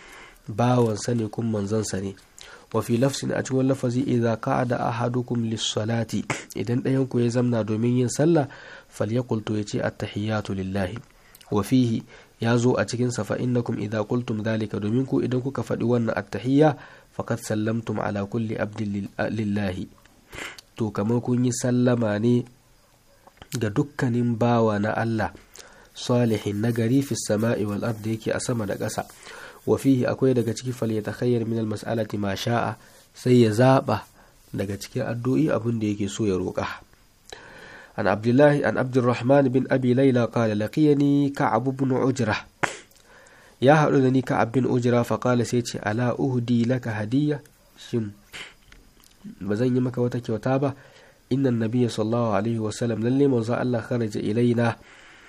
[SPEAKER 1] bawansa ne kun manzansa ne wa fi lafsin a cikin lafazi idza qa'ada ahadukum lis-salati idan ɗayan ku ya zamna domin yin sallah falyaqul to yace at-tahiyatu lillahi wa fihi ya zo a cikin sa fa innakum idza qultum dhalika domin ku idan kuka faɗi wannan at-tahiyya faqad sallamtum ala kulli abdin lillahi to kamar kun yi sallama ne ga dukkanin bawa na Allah salihin nagari fi sama'i wal ardi yake a sama da ƙasa wa fihi akwai daga ciki fal ya takhayyar min al mas'alati ma sha'a sai ya zaba daga cikin addu'i abin da yake so ya roƙa an abdullahi an abdurrahman bin abi laila qala laqiyani ka'ab ibn ujra ya haɗu da ni ka'ab bin ujra fa qala sai ce ala uhdi laka hadiyya shin ba zan yi maka wata kyauta ba inna nabiyya sallallahu alaihi wa sallam lalle manzo Allah kharaja ilaina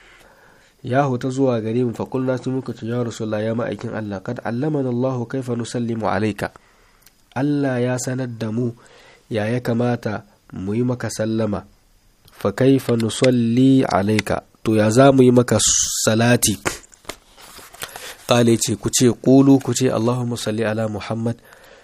[SPEAKER 1] ya huta zuwa gare mu faƙulna sun muka ce ya rasulullah ya ma'aikin Allah kad allamana Allah kaifa nusallimu alaika Allah ya sanar da mu ya ya kamata mu yi maka sallama fa kaifa nusalli alaika to ya za mu yi maka salati kale ce ku ce ƙulu ku ce Allahumma salli ala Muhammad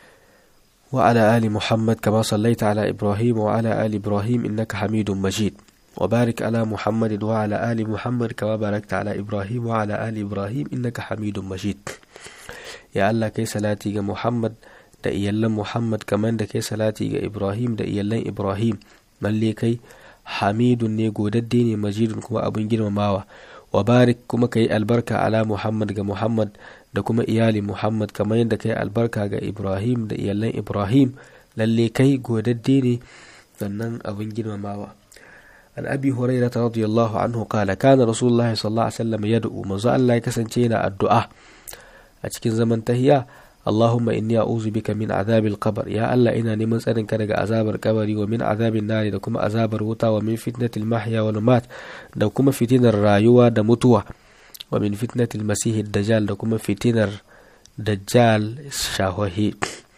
[SPEAKER 1] wa ala ali Muhammad kama sallaita ala Ibrahim wa ala ali Ibrahim innaka Hamidun Majid وبارك على محمد وعلى آل محمد كما باركت على إبراهيم وعلى آل إبراهيم إنك حميد مجيد يا الله كي صلاتي محمد da iyallan Muhammad kamar da kai salati ga Ibrahim da iyallan Ibrahim lalle kai hamidun ne godadde ne majidun kuma abin girmamawa wa barik kuma kai albarka ala Muhammad ga Muhammad da kuma iyali Muhammad kamar yadda kai albarka ga Ibrahim da iyallan Ibrahim lalle kai godadde ne sannan abin girmamawa an abi hurairah radiyallahu anhu qala kana rasulullahi sallallahu alaihi wasallam yad'u manzo Allah ya kasance yana addu'a a cikin zaman tahiya Allahumma inni a'udhu bika min azabil qabr ya Allah ina neman tsarin ka daga azabar kabari wa min azabin nari da kuma azabar wuta wa min fitnatil mahya wal mat da kuma fitinar rayuwa da mutuwa wa min fitnatil masih dajjal da kuma fitinar dajjal shahohi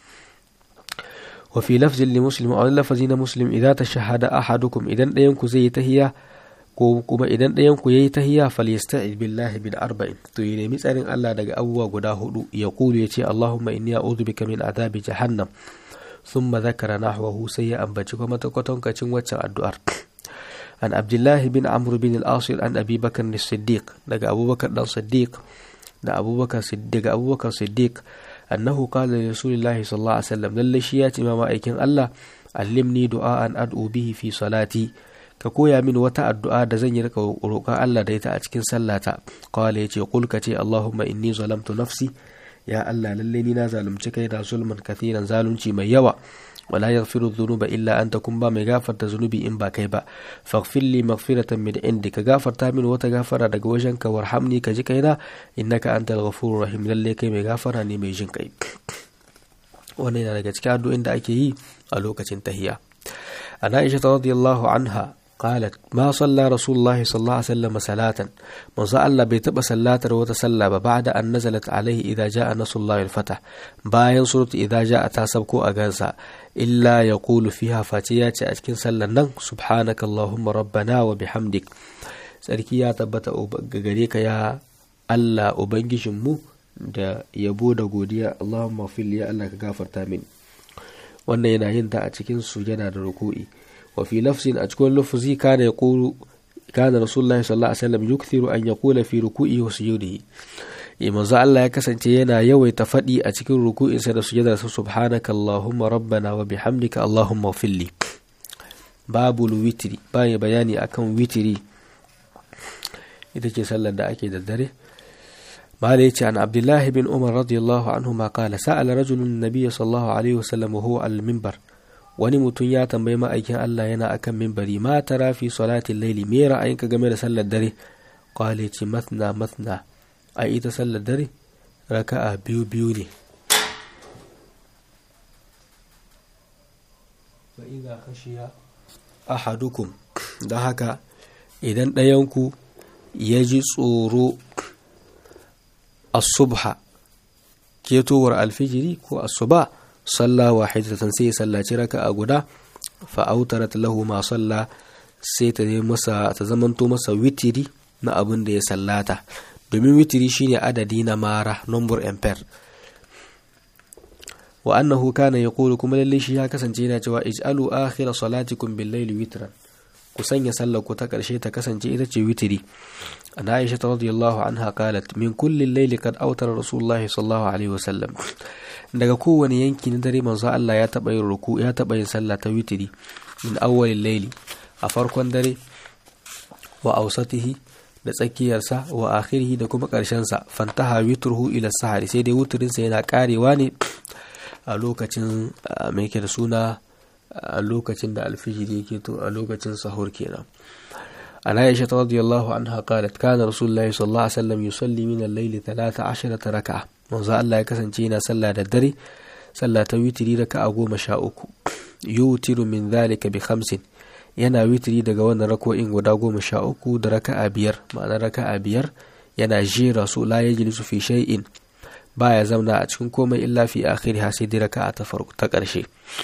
[SPEAKER 1] wa fi lafzin li muslim a lafazin muslim idan tashahada ahadukum idan ɗayan ku zai yi tahiya ko kuma idan ɗayan ku yayi tahiya falyasta'id billahi min arba'in to ya nemi tsarin Allah daga abubuwa guda hudu ya kulu ya ce Allahumma inni a'udhu bika min adabi jahannam thumma dhakara nahwahu sai ya ambaci kuma ta kwatankacin waccan addu'ar an abdullahi bin amr bin al-asir an abi bakar siddiq daga abubakar dan siddiq da abubakar siddiq daga abubakar siddiq annahu qala li rasulillahi sallallahu alaihi wasallam lalle shi ya ce ma ma'aikin Allah allimni du'aan ad'u bihi fi salati ka koya min wata addu'a da zan yi rika roƙon Allah da ita a cikin sallata qala yace qul ka ce Allahumma inni zalamtu nafsi ya Allah lalle ni na zalunci kai da zulman kathiran zalunci mai yawa wala yaghfiru dhunuba illa anta kun ba mai gafarta zunubi in ba kai ba faghfir li maghfiratan min indi ka gafarta min wata gafara daga wajen ka warhamni ka ji kaina innaka antal ghafurur rahim lalle kai mai gafara ne mai jin kai wannan yana daga cikin addu'o'in da ake yi a lokacin tahiyya an Aisha radiyallahu anha قالت ما صلى رسول الله صلى الله عليه وسلم صلاة من الله بيتبع صلاة وتصلى بعد أن نزلت عليه إذا جاء نصر الله الفتح باين سورة إذا جاء تاسبكو أغانسا إلا يقول فيها فاتيات أتكن صلى سبحانك اللهم ربنا وبحمدك sarki ya tabbata gare ka ya Allah ubangijinmu da yabo da godiya Allahumma fil ya Allah ka gafarta min wannan yana yin ta a cikin sujada da ruku'i وفي لفظ أتكون لفظي كان يقول كان رسول الله صلى الله عليه وسلم يكثر أن يقول في ركوعه وسجوده manzo Allah ya kasance yana yawaita faɗi a cikin ruku'insa da sujadarsa subhanaka allahumma rabbana wa bihamdika allahumma filli babu witri baya bayani akan witri ita ce sallar da ake da dare mala yace an abdullah bin umar radiyallahu anhu ma qala sa'ala rajulun nabiy sallallahu alaihi wasallam huwa al-minbar wani mutum ya tambayi ma'aikin Allah yana akan mimbari ma tara fi salatin laili me ra'ayinka game da sallar dare kwale ce matna matna a ita sallar dare raka'a biyu biyu ne fa idza khashiya ahadukum da haka idan ɗayanku ya ji tsoro asubha ketowar alfijiri ko asuba salla wahidatan sai ya sallaci raka'a guda fa autarat lahu ma salla sai ta masa ta zamanto masa witiri na abin da ya sallata domin witiri shine adadi na mara number ampere wa annahu kana yaqulu kuma lalle shi ya kasance yana cewa ij'alu akhira salatikum bil layli witran ku sanya sallar ku ta karshe ta kasance ita ce witiri an aisha radiyallahu anha qalat min kulli layli qad awtara rasulullahi sallallahu alaihi wasallam daga kowane yanki na dare manzo Allah ya taba yin ruku ya taba yin sallah ta witiri min awwalil layli a farkon dare wa awsatihi da tsakiyarsa wa akhirihi da kuma sa fantaha witruhu ila sahari sai dai wutirinsa yana karewa ne a lokacin mai ke da suna a lokacin da alfijiri yake to a lokacin sahur kenan an aisha radiyallahu anha qalat kana rasulullahi sallallahu alaihi wasallam yusalli min al-layli 13 raka'a manzo Allah ya kasance yana sallah da dare sallah ta witiri raka'a goma sha uku yutiru min dhalika bi khamsin yana witiri daga wannan rako'in guda goma sha uku da raka'a biyar ma'ana raka'a biyar yana jera su la yajlisu fi shay'in baya zauna a cikin komai illa fi akhiri sai dai raka'a ta farko ta ƙarshe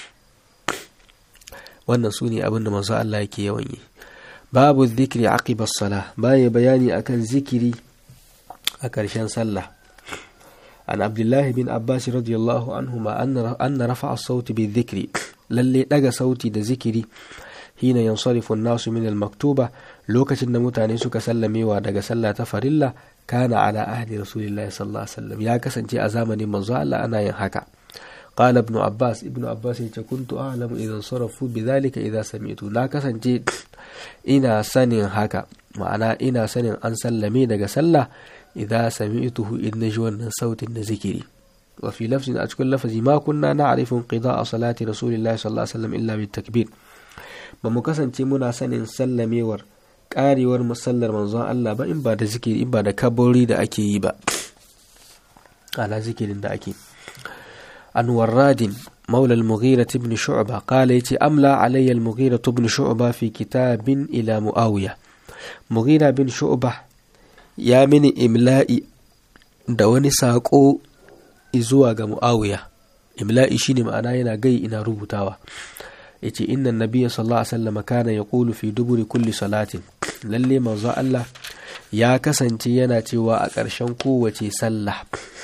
[SPEAKER 1] wannan su ne abin da manzo Allah yake yawan yi babu zikri aqiba sala baya bayani akan zikiri a ƙarshen sallah an abdullahi bin abbas radiyallahu anhu ma anna rafa as-sauti bi dhikri lalle daga sauti da zikiri hina yansarifu an-nasu min al-maktuba lokacin da mutane suka sallamewa daga sallah ta farilla kana ala ahdi rasulillahi sallallahu alaihi wasallam ya kasance a zamanin manzo Allah ana yin haka qala ibn abbas ibn abbas yace kuntu a'lamu idan sarafu bidhalika idza sami'tu na kasance ina sanin haka ma'ana ina sanin an sallame daga sallah idza sami'tuhu in naji wannan sautin na zikiri wa fi lafzin a cikin lafazi ma kunna na'rifu qida'a salati rasulillahi sallallahu alaihi wasallam illa bit takbir ba mu kasance muna sanin sallamewar karewar musallar manzon Allah ba in ba da zikiri in ba da kabori da ake yi ba ala zikirin da ake an warradin مولى المغيرة بن شعبة قال يتي أملى علي المغيرة بن شعبة في كتاب إلى مؤاوية مغيرة بن شعبة يا من إملائي دواني ساقو إزواج مؤاوية إملائي شيني معنا ينا جاي إنا ربطاوة يتي إن النبي صلى الله عليه وسلم كان يقول في دبر كل صلاة للي منظى الله يا كسنتي ينا تيوا أكرشن قوة سلح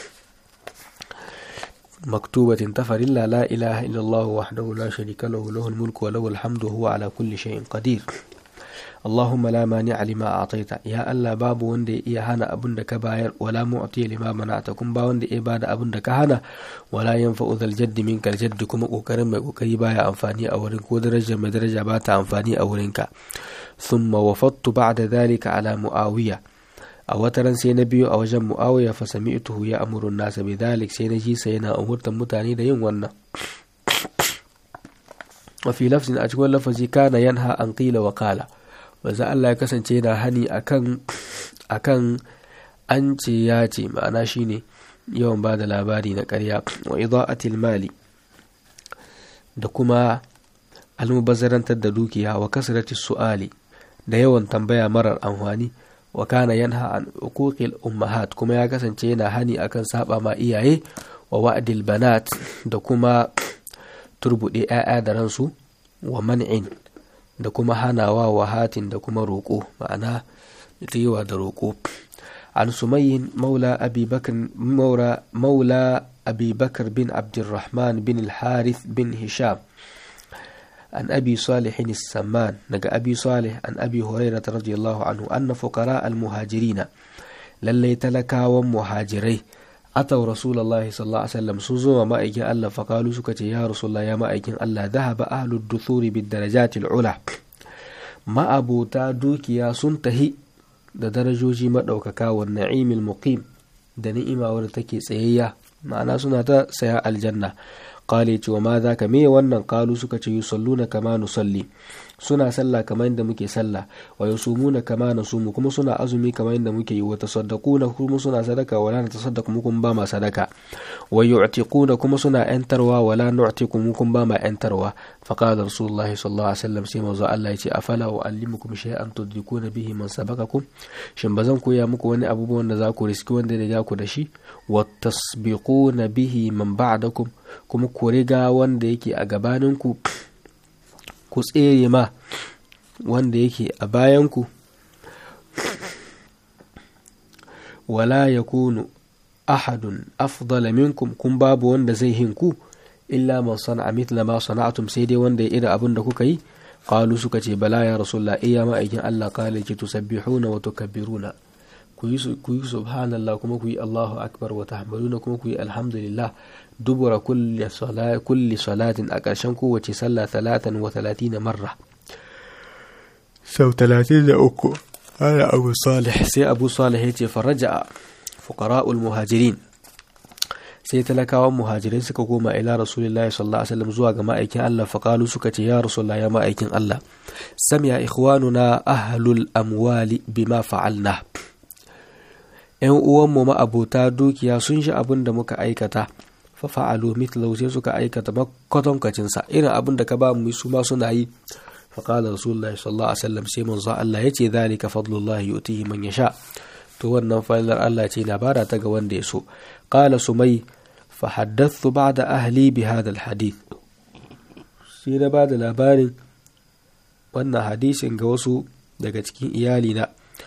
[SPEAKER 1] مكتوبة تفرلا لا إله إلا الله وحده لا شريك له له الملك وله الحمد وهو على كل شيء قدير اللهم لا مانع لما أعطيت يا الله باب وندي إيا هنا أبن دك باير ولا معطي لما منعتكم با وندي إبادة أبن دك هنا ولا ينفع ذا الجد منك الجد كما قرم وكري بايا أنفاني أورنك ودرجة مدرجة بات أنفاني أورنك ثم وفضت بعد ذلك على معاوية a wataran sai na biyu a wajen mu'awiya fa sami'tuhu ya amuru nasa bi dhalik sai na ji sai yana umurtan mutane da yin wannan wa fi lafzin a cikin lafazi kana yanha an qila wa qala manzo Allah ya kasance yana hani akan akan an ce ya ce ma'ana shine yawan ba da labari na ƙarya wa ida'atil mali da kuma almubazzarantar da dukiya wa kasratis su'ali da yawan tambaya marar amfani wa kana yanha an uquqil ummahat kuma ya kasance yana hani akan saba ma iyaye wa wa'dil banat da kuma turbude 'ya'ya da ransu wa man'in da kuma hanawa wa hatin da kuma roƙo ma'ana yawa da roƙo an sumayyin maula abi bakr maula maula abi bakr bin abdurrahman bin al-harith bin hisham عن أبي صالح السمان نجا أبي صالح عن أبي هريرة رضي الله عنه أن فقراء المهاجرين للي تلكا ومهاجري أتوا رسول الله صلى الله عليه وسلم سوزوا ما أيكن الله فقالوا سكت يا رسول الله يا ما أيكن الله ذهب أهل الدثور بالدرجات العلى ما أبو تادوك يا سنتهي da darajoji maɗaukaka wa na'imil muqim da ni'ima wadda take tsayayya ma'ana suna ta saya aljanna kale ce wa ma za ka me wannan kalu suka ce yusalluna kama nusalli suna sallah kamar yadda muke sallah wa yusumuna kama nasumu kuma suna azumi kamar yadda muke yi wa tasaddaquna kuma suna sadaka wala natasaddaqu mukum ba ma sadaka wa yu'tiquna kuma suna yantarwa wala nu'tiqu mukum ba ma yantarwa fa qala rasulullahi sallallahu alaihi wasallam sai manzo Allah yace afala uallimukum shay'an tudrikuna bihi man sabaqakum shin bazan koya muku wani abubuwan da za ku riski wanda da ja ku da shi wa tasbiquna bihi man ba'dakum kuma ku riga wanda yake a gabaninku ku tsere ma wanda yake a bayanku wala ya kunu ahadun afdala minkum kun babu wanda zai hinku illa man sana'a mithla ma sana'atum sai dai wanda ya ira abin da kuka yi qalu suka ce bala ya rasulullah iya ma aikin Allah qala ki tusabbihuna wa tukabbiruna ku yi subhanallah kuma ku yi Allahu akbar wa tahmaduna kuma ku yi alhamdulillah dubura kulli salatin a ƙarshen kowace sallah talatan wa talatina marra sau talatin da uku ana abu salih sai abu salih ya ce faraja fuqara'ul muhajirin sai talakawan muhajirai suka koma ila rasulullahi sallallahu alaihi wasallam zuwa ga ma'aikin Allah faqalu suka ce ya rasulullah ya ma'aikin Allah sami'a ikhwanuna ahlul amwali bima fa'alna yan uwanmu ma'abota dukiya sun shi abin da muka aikata fa fa'alu mithlahu sai suka aikata makwatankwacin sa irin abin da ka ba mu su ma suna yi fa qala rasulullahi sallallahu alaihi wasallam sai manzo Allah yace zalika fadlullahi yu'tihi man yasha to wannan fadlar Allah ce na bada ta ga wanda ya so qala sumai fa haddathu ba'da ahli bi hadha alhadith sai na bada labarin wannan hadisin ga wasu daga cikin iyalina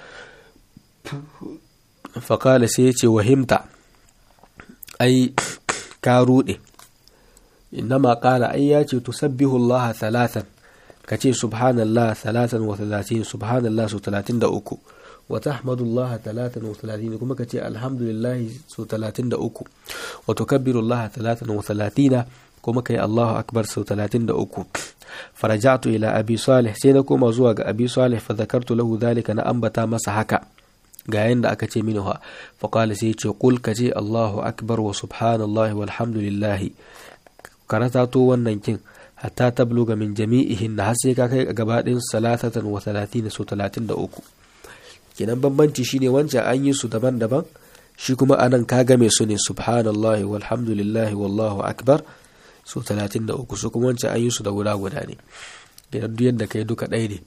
[SPEAKER 1] faƙala sai ya ce wahimta ai ka ruɗe innama ƙala ai ya ce tusabbihu Allah talatan ka ce subhanallah talatan wa talatin subhanallah su talatin da uku wa tahmadullah talatan wa talatin kuma ka ce alhamdulillah su talatin da uku wa tukabbiru Allah talatan wa talatina kuma ka yi Allahu akbar sau talatin da uku farajatu ila abi salih sai na koma zuwa ga abi salih fa zakartu lahu dhalika na ambata masa haka ga yanda aka ce mini ha faƙali sai ce ƙul ka ce Allahu akbar wa subhanallah walhamdulillah karata to wannan kin hatta tabluga min jami'ihin har sai ka kai gaba ɗin salatatan wa talatin su talatin da uku kenan bambanci shine wancan an yi su daban-daban shi kuma anan ka game su ne subhanallah walhamdulillah wallahu akbar su talatin da uku su kuma wancan an yi su da guda guda ne kenan duk yadda kai duka ɗaya ne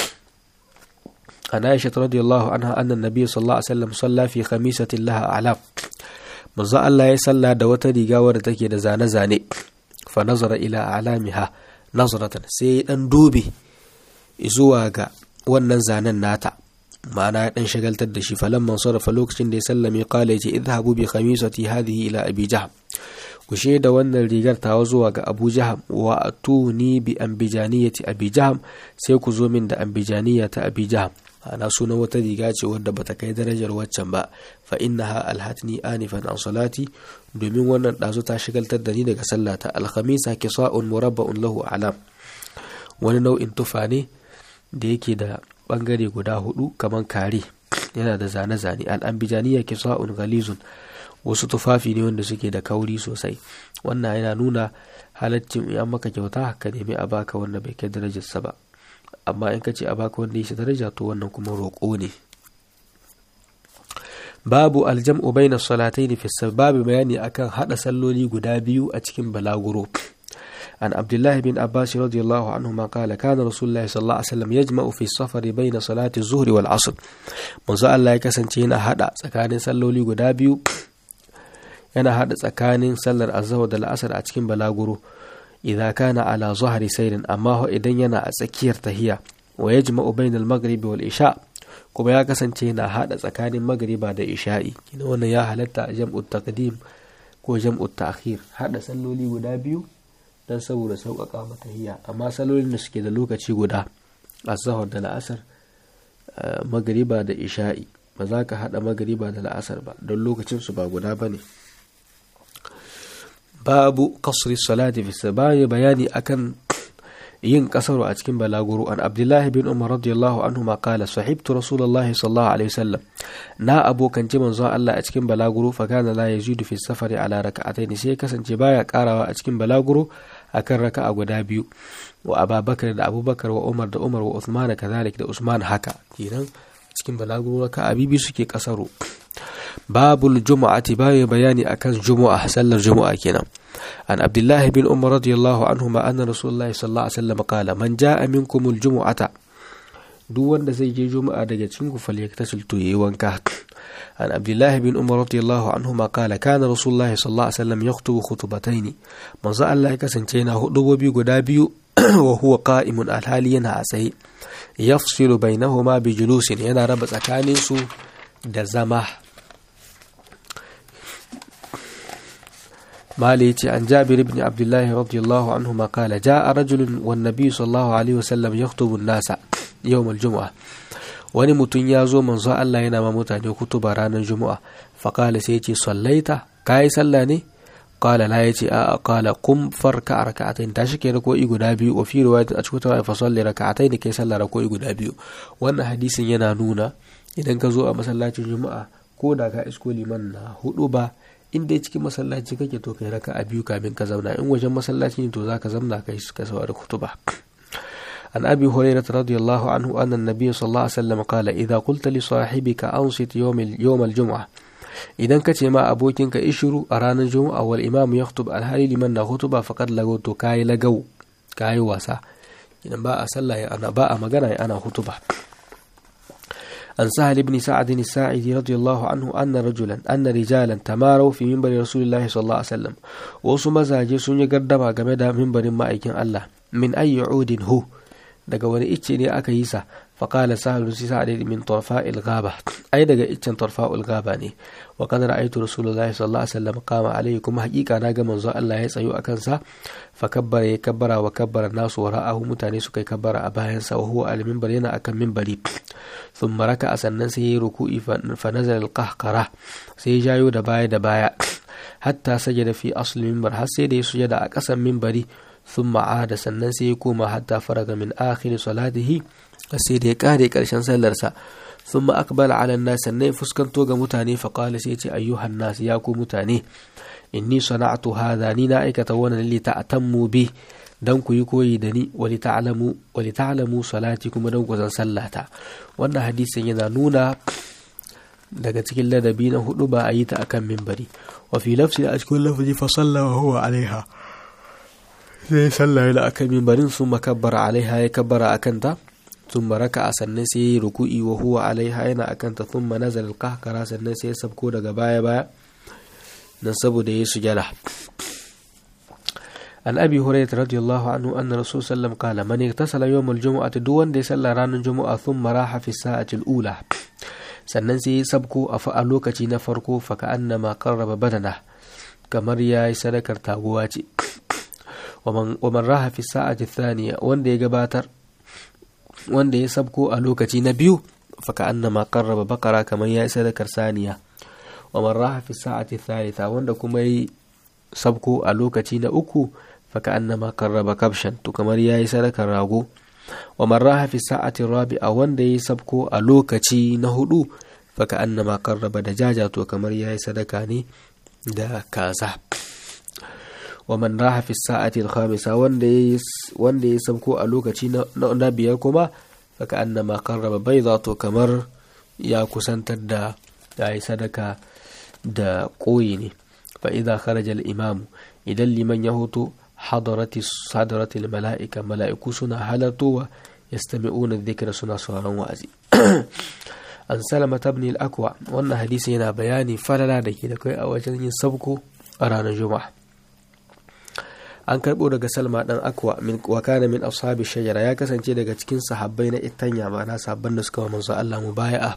[SPEAKER 1] عن عائشة رضي الله عنها أن النبي صلى الله عليه وسلم صلى في خميسة لها أعلام manzo Allah ya salla da wata riga wadda take da zane-zane fa nazara ila alamiha nazaratan sai ya dan dubi zuwa ga wannan zanen nata ma'ana ya dan shagaltar da shi falan man sarrafa lokacin da ya sallame qala yace idhabu bi khamisati hadhihi ila abi jahm ku da wannan rigar tawa zuwa ga abu jaham wa atuni bi ambijaniyati abi jaham sai ku zo min da ambijaniya ta abi jaham ana suna wata riga ce wadda bata kai darajar waccan ba fa innaha alhatni anifan an salati domin wannan dazu ta shigaltar da ni daga sallata alkhamisa kisa'un murabba'un lahu alam wani nau'in tufa ne da yake da bangare guda hudu kaman kare yana da zane-zane al'ambijaniya kisa'un galizun wasu tufafi ne wanda suke da kauri sosai wannan yana nuna halaccin in maka kyauta ka nemi a baka wanda bai kai darajarsa ba amma in ka ce a baka wanda ya daraja to wannan kuma roƙo ne babu aljam'u baina salataini fi babu bayani akan hada salloli guda biyu a cikin balaguro عن عبد الله بن عباس رضي الله عنهما قال كان رسول الله صلى الله عليه وسلم يجمع في السفر بين صلاة الظهر والعصر منذ الله يكسنتي yana hada tsakanin salloli guda biyu yana hada tsakanin sallar azhar da la'asar a cikin balaguro idza kana ala zahri sayrin amma idan yana a tsakiyar tahiya wa yajma'u bainal maghribi wal isha kuma ya kasance yana hada tsakanin magriba da isha'i kina wannan ya halatta a jam'ut taqdim ko jam'ut ta'khir hada salloli guda biyu dan saboda sauƙaƙa mata tahiya amma sallolin da suke da lokaci guda azhar da la'asar magriba da isha'i ba za ka hada magriba da la'asar ba don lokacin su ba guda bane babu kasri salati fi sabayi bayani akan yin kasaru a cikin balaguro an abdullah bin umar radiyallahu anhu ma qala sahibtu rasulullah sallallahu alaihi wasallam na abokanci manzo Allah a cikin balaguro fa kana la yazidu fi safari ala raka'atayn sai kasance baya karawa a cikin balaguro akan raka'a guda biyu wa ababakar da abubakar wa umar da umar wa usman kazalik da usman haka kenan cikin balaguro raka'a bibi suke kasaro babul jumu'ati bayan bayani akan jumu'a sallar jumu'a kenan an abdullahi bin umar radiyallahu anhuma anna rasulullahi sallallahu alaihi wasallam qala man jaa minkum aljumu'ata duk wanda zai je juma'a daga cikin ku falyaktasil to yayi wanka an abdullahi bin umar radiyallahu anhuma qala kana rasulullahi sallallahu alaihi wasallam yaktubu khutbatayn manzo Allah ya kasance yana hudubobi guda biyu wa huwa qa'imun alhali yana a tsaye yafsilu bainahuma bi julusin yana raba tsakanin su da zama مالي عن جابر بن عبد الله رضي الله عنهما قال جاء رجل والنبي صلى الله عليه وسلم يخطب الناس يوم الجمعة wani mutum ya zo manzo Allah yana ma mutane kutuba ranar juma'a faƙala sai ce sallaita ka yi sallah ne ƙala la ya ce a ƙala kum farka a raka'atain tashi ke rako'i guda biyu wa fi riwayat a cikin tawaye fa salli raka'atain kai sallah rako'i guda biyu wannan hadisin yana nuna idan ka zo a masallacin juma'a ko da ka isko liman na hudu ba in dai cikin masallaci kake to kai raka a biyu kamin ka zauna in wajen masallaci ne to zaka zamna kai ka saurari kutuba عن أبي هريرة رضي الله عنه أن النبي صلى الله عليه وسلم قال إذا قلت لصاحبك أنصت يوم يوم الجمعة إذا كتي ما أبوكين كإشرو أرانا الجمعة والإمام يخطب الهالي لمن خطبة فقد لغوت كاي لغو كاي واسع إذا باء صلى أنا باء مغنى أنا خطبة عن سهل بن سعد الساعدي رضي الله عنه أن رجلا أن رجالا تماروا في منبر رسول الله صلى الله عليه وسلم وسو مزاجي سن يقدم game da minbarin ma'aikin Allah min ayi udin hu daga wani icce ne aka yi sa faƙala sahal si sa'ad min tarfa'il ghaba ai daga iccen tarfa'ul ghaba ne wa kad ra'aytu rasulullahi sallallahu alaihi wasallam qama alaihi kuma haƙiƙa na ga manzo Allah ya tsayo akan sa fa kabbara ya kabbara wa kabbara nasu wa ra'ahu mutane suka kabbara a bayan sa wa huwa al minbar yana akan minbari thumma raka'a sannan sai ya ruku'i fa nazala al qahqara sai ya jayo da baya da baya hatta sajada fi asli minbar har sai da ya sujada a ƙasan minbari ثم عاد sannan sai ya koma hatta faraga min akhir salatihi sai da ya kare karshen sallarsa thumma aqbala ala an-nas sannan fuskanto ga mutane fa qala sai ce ayyuhan nas ya ku mutane inni sana'tu hadha ni na aikata wannan li ta'tammu bi dan ku yi koyi da ni wali ta'lamu wali ta'lamu salati kuma dan ku san sallata wannan hadisin yana nuna daga cikin ladabi na hudu ba a yi ta akan mimbari wa fi lafsi a cikin lafazi fa salla wa huwa alaiha sai sallah yana akan mimbarin sun makabbara alaiha ya kabbara akan ta sun maraka a sannan sai ya ruku'i wa huwa alaiha yana akan ta sun manazal kahkara sannan sai ya sabko daga baya baya dan saboda ya sujada an abi hurairah radiyallahu anhu anna rasul sallam qala man igtasala yawm al-jum'ati duk wanda ya salla ranar juma'a thumma raha fi sa'ati al-ula sannan sai ya sabko a fa a lokaci na farko fa ka annama qarraba badana kamar ya yi sadakar taguwa ce wa man raha fi sa'ati thaniya wanda ya gabatar wanda ya sabko a lokaci na biyu fa ka annama qarraba bakara kamar ya yi sadakar saniya wa man raha fi sa'ati thalitha wanda kuma yi sabko a lokaci na uku faka annama karraba kabshan to kamar yayi sadakar rago wa man raha fi sa'ati rabi'a wanda yayi sabko a lokaci na hudu faka annama karraba da jaja to kamar yayi sadaka ne da kaza wa man raha fi sa'ati al-khamisa wanda yayi wanda yayi sabko a lokaci na, na biyar kuma faka annama karraba bayda to kamar ya kusantar da yayi sadaka da koyi ne fa idza kharaja al-imamu idan liman ya hoto hadarati hadarati mala'ika mala'iku suna halartowa yastami'una dhikra suna sauraron wa'azi an salama ibn al-akwa wannan hadisi yana bayani falala da ke da kai a wajen yin sabko a ranar juma'a an karbo daga salma dan akwa min wa kana min ashabi shajara ya kasance daga cikin sahabbai na itanya ma'ana sahabban da suka wa manzo Allah mubaya'a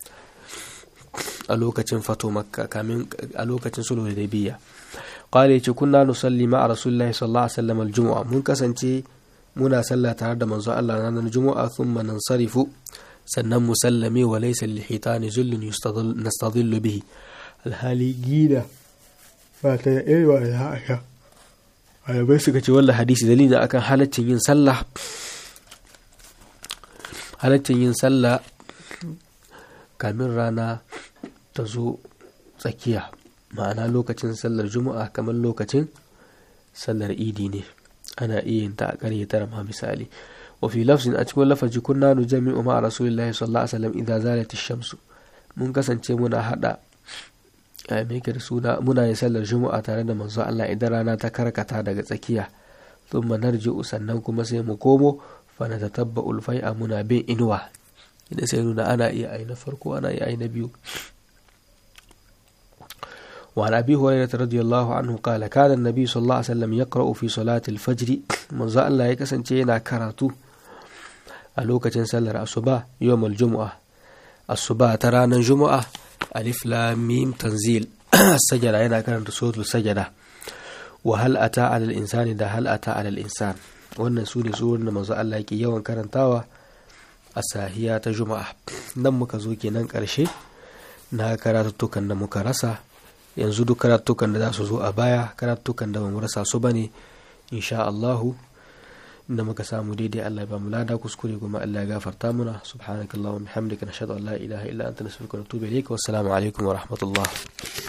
[SPEAKER 1] a lokacin fato makka kamin a lokacin sulhu da biya qala yace kunna nusalli ma'a rasulillahi sallallahu alaihi wasallam aljum'a mun kasance muna sallah tare da manzo Allah ranar jumu'a thumma nansarifu sannan musallame wa laysa lihitani zullun nastadillu bihi alhali gida ba ta da irwa da haka ayabai suka ce wallah hadisi dalilin akan halaccin yin sallah halaccin yin sallah kamin rana ta zo tsakiya ma'ana lokacin sallar juma'a kamar lokacin sallar idi ne ana iya yin ta a ƙarye tara ma misali wa fi lafzin a cikin lafazi kunna nu jami'u ma rasulillahi sallallahu alaihi wasallam idza zalat ash-shamsu mun kasance muna hada a me da suna muna yin sallar juma'a tare da manzo Allah idan rana ta karkata daga tsakiya thumma narji'u sannan kuma sai mu komo fa natatabba'ul fai'a muna bin inuwa idan sai nuna ana iya ai na farko ana iya ai na biyu وعن أبي هريرة رضي الله عنه قال كان النبي صلى الله عليه وسلم يقرأ في صلاة الفجر من ذا الله يكسن تينا كراتو ألوكة سلر الصباح يوم الجمعة الصباح ترانا الجمعة ألف لام ميم تنزيل السجدة هنا كانت صوت السجدة وهل أتى على الإنسان ده هل أتى على الإنسان wannan su ne surorin da manzo Allah yake yawan karantawa a sahiya ta juma'a nan muka zo kenan ƙarshe na karatuttukan da muka rasa yanzu duk karatukan da za su zo a baya karatukan da bamu rasa su bane insha Allahu inda muka samu daidai Allah ya ba mu lada kuskure kuma Allah ya gafarta muna subhanakallahumma bihamdika nashhadu an la ilaha illa anta nastaghfiruka wa natubu ilayk wassalamu alaikum wa rahmatullah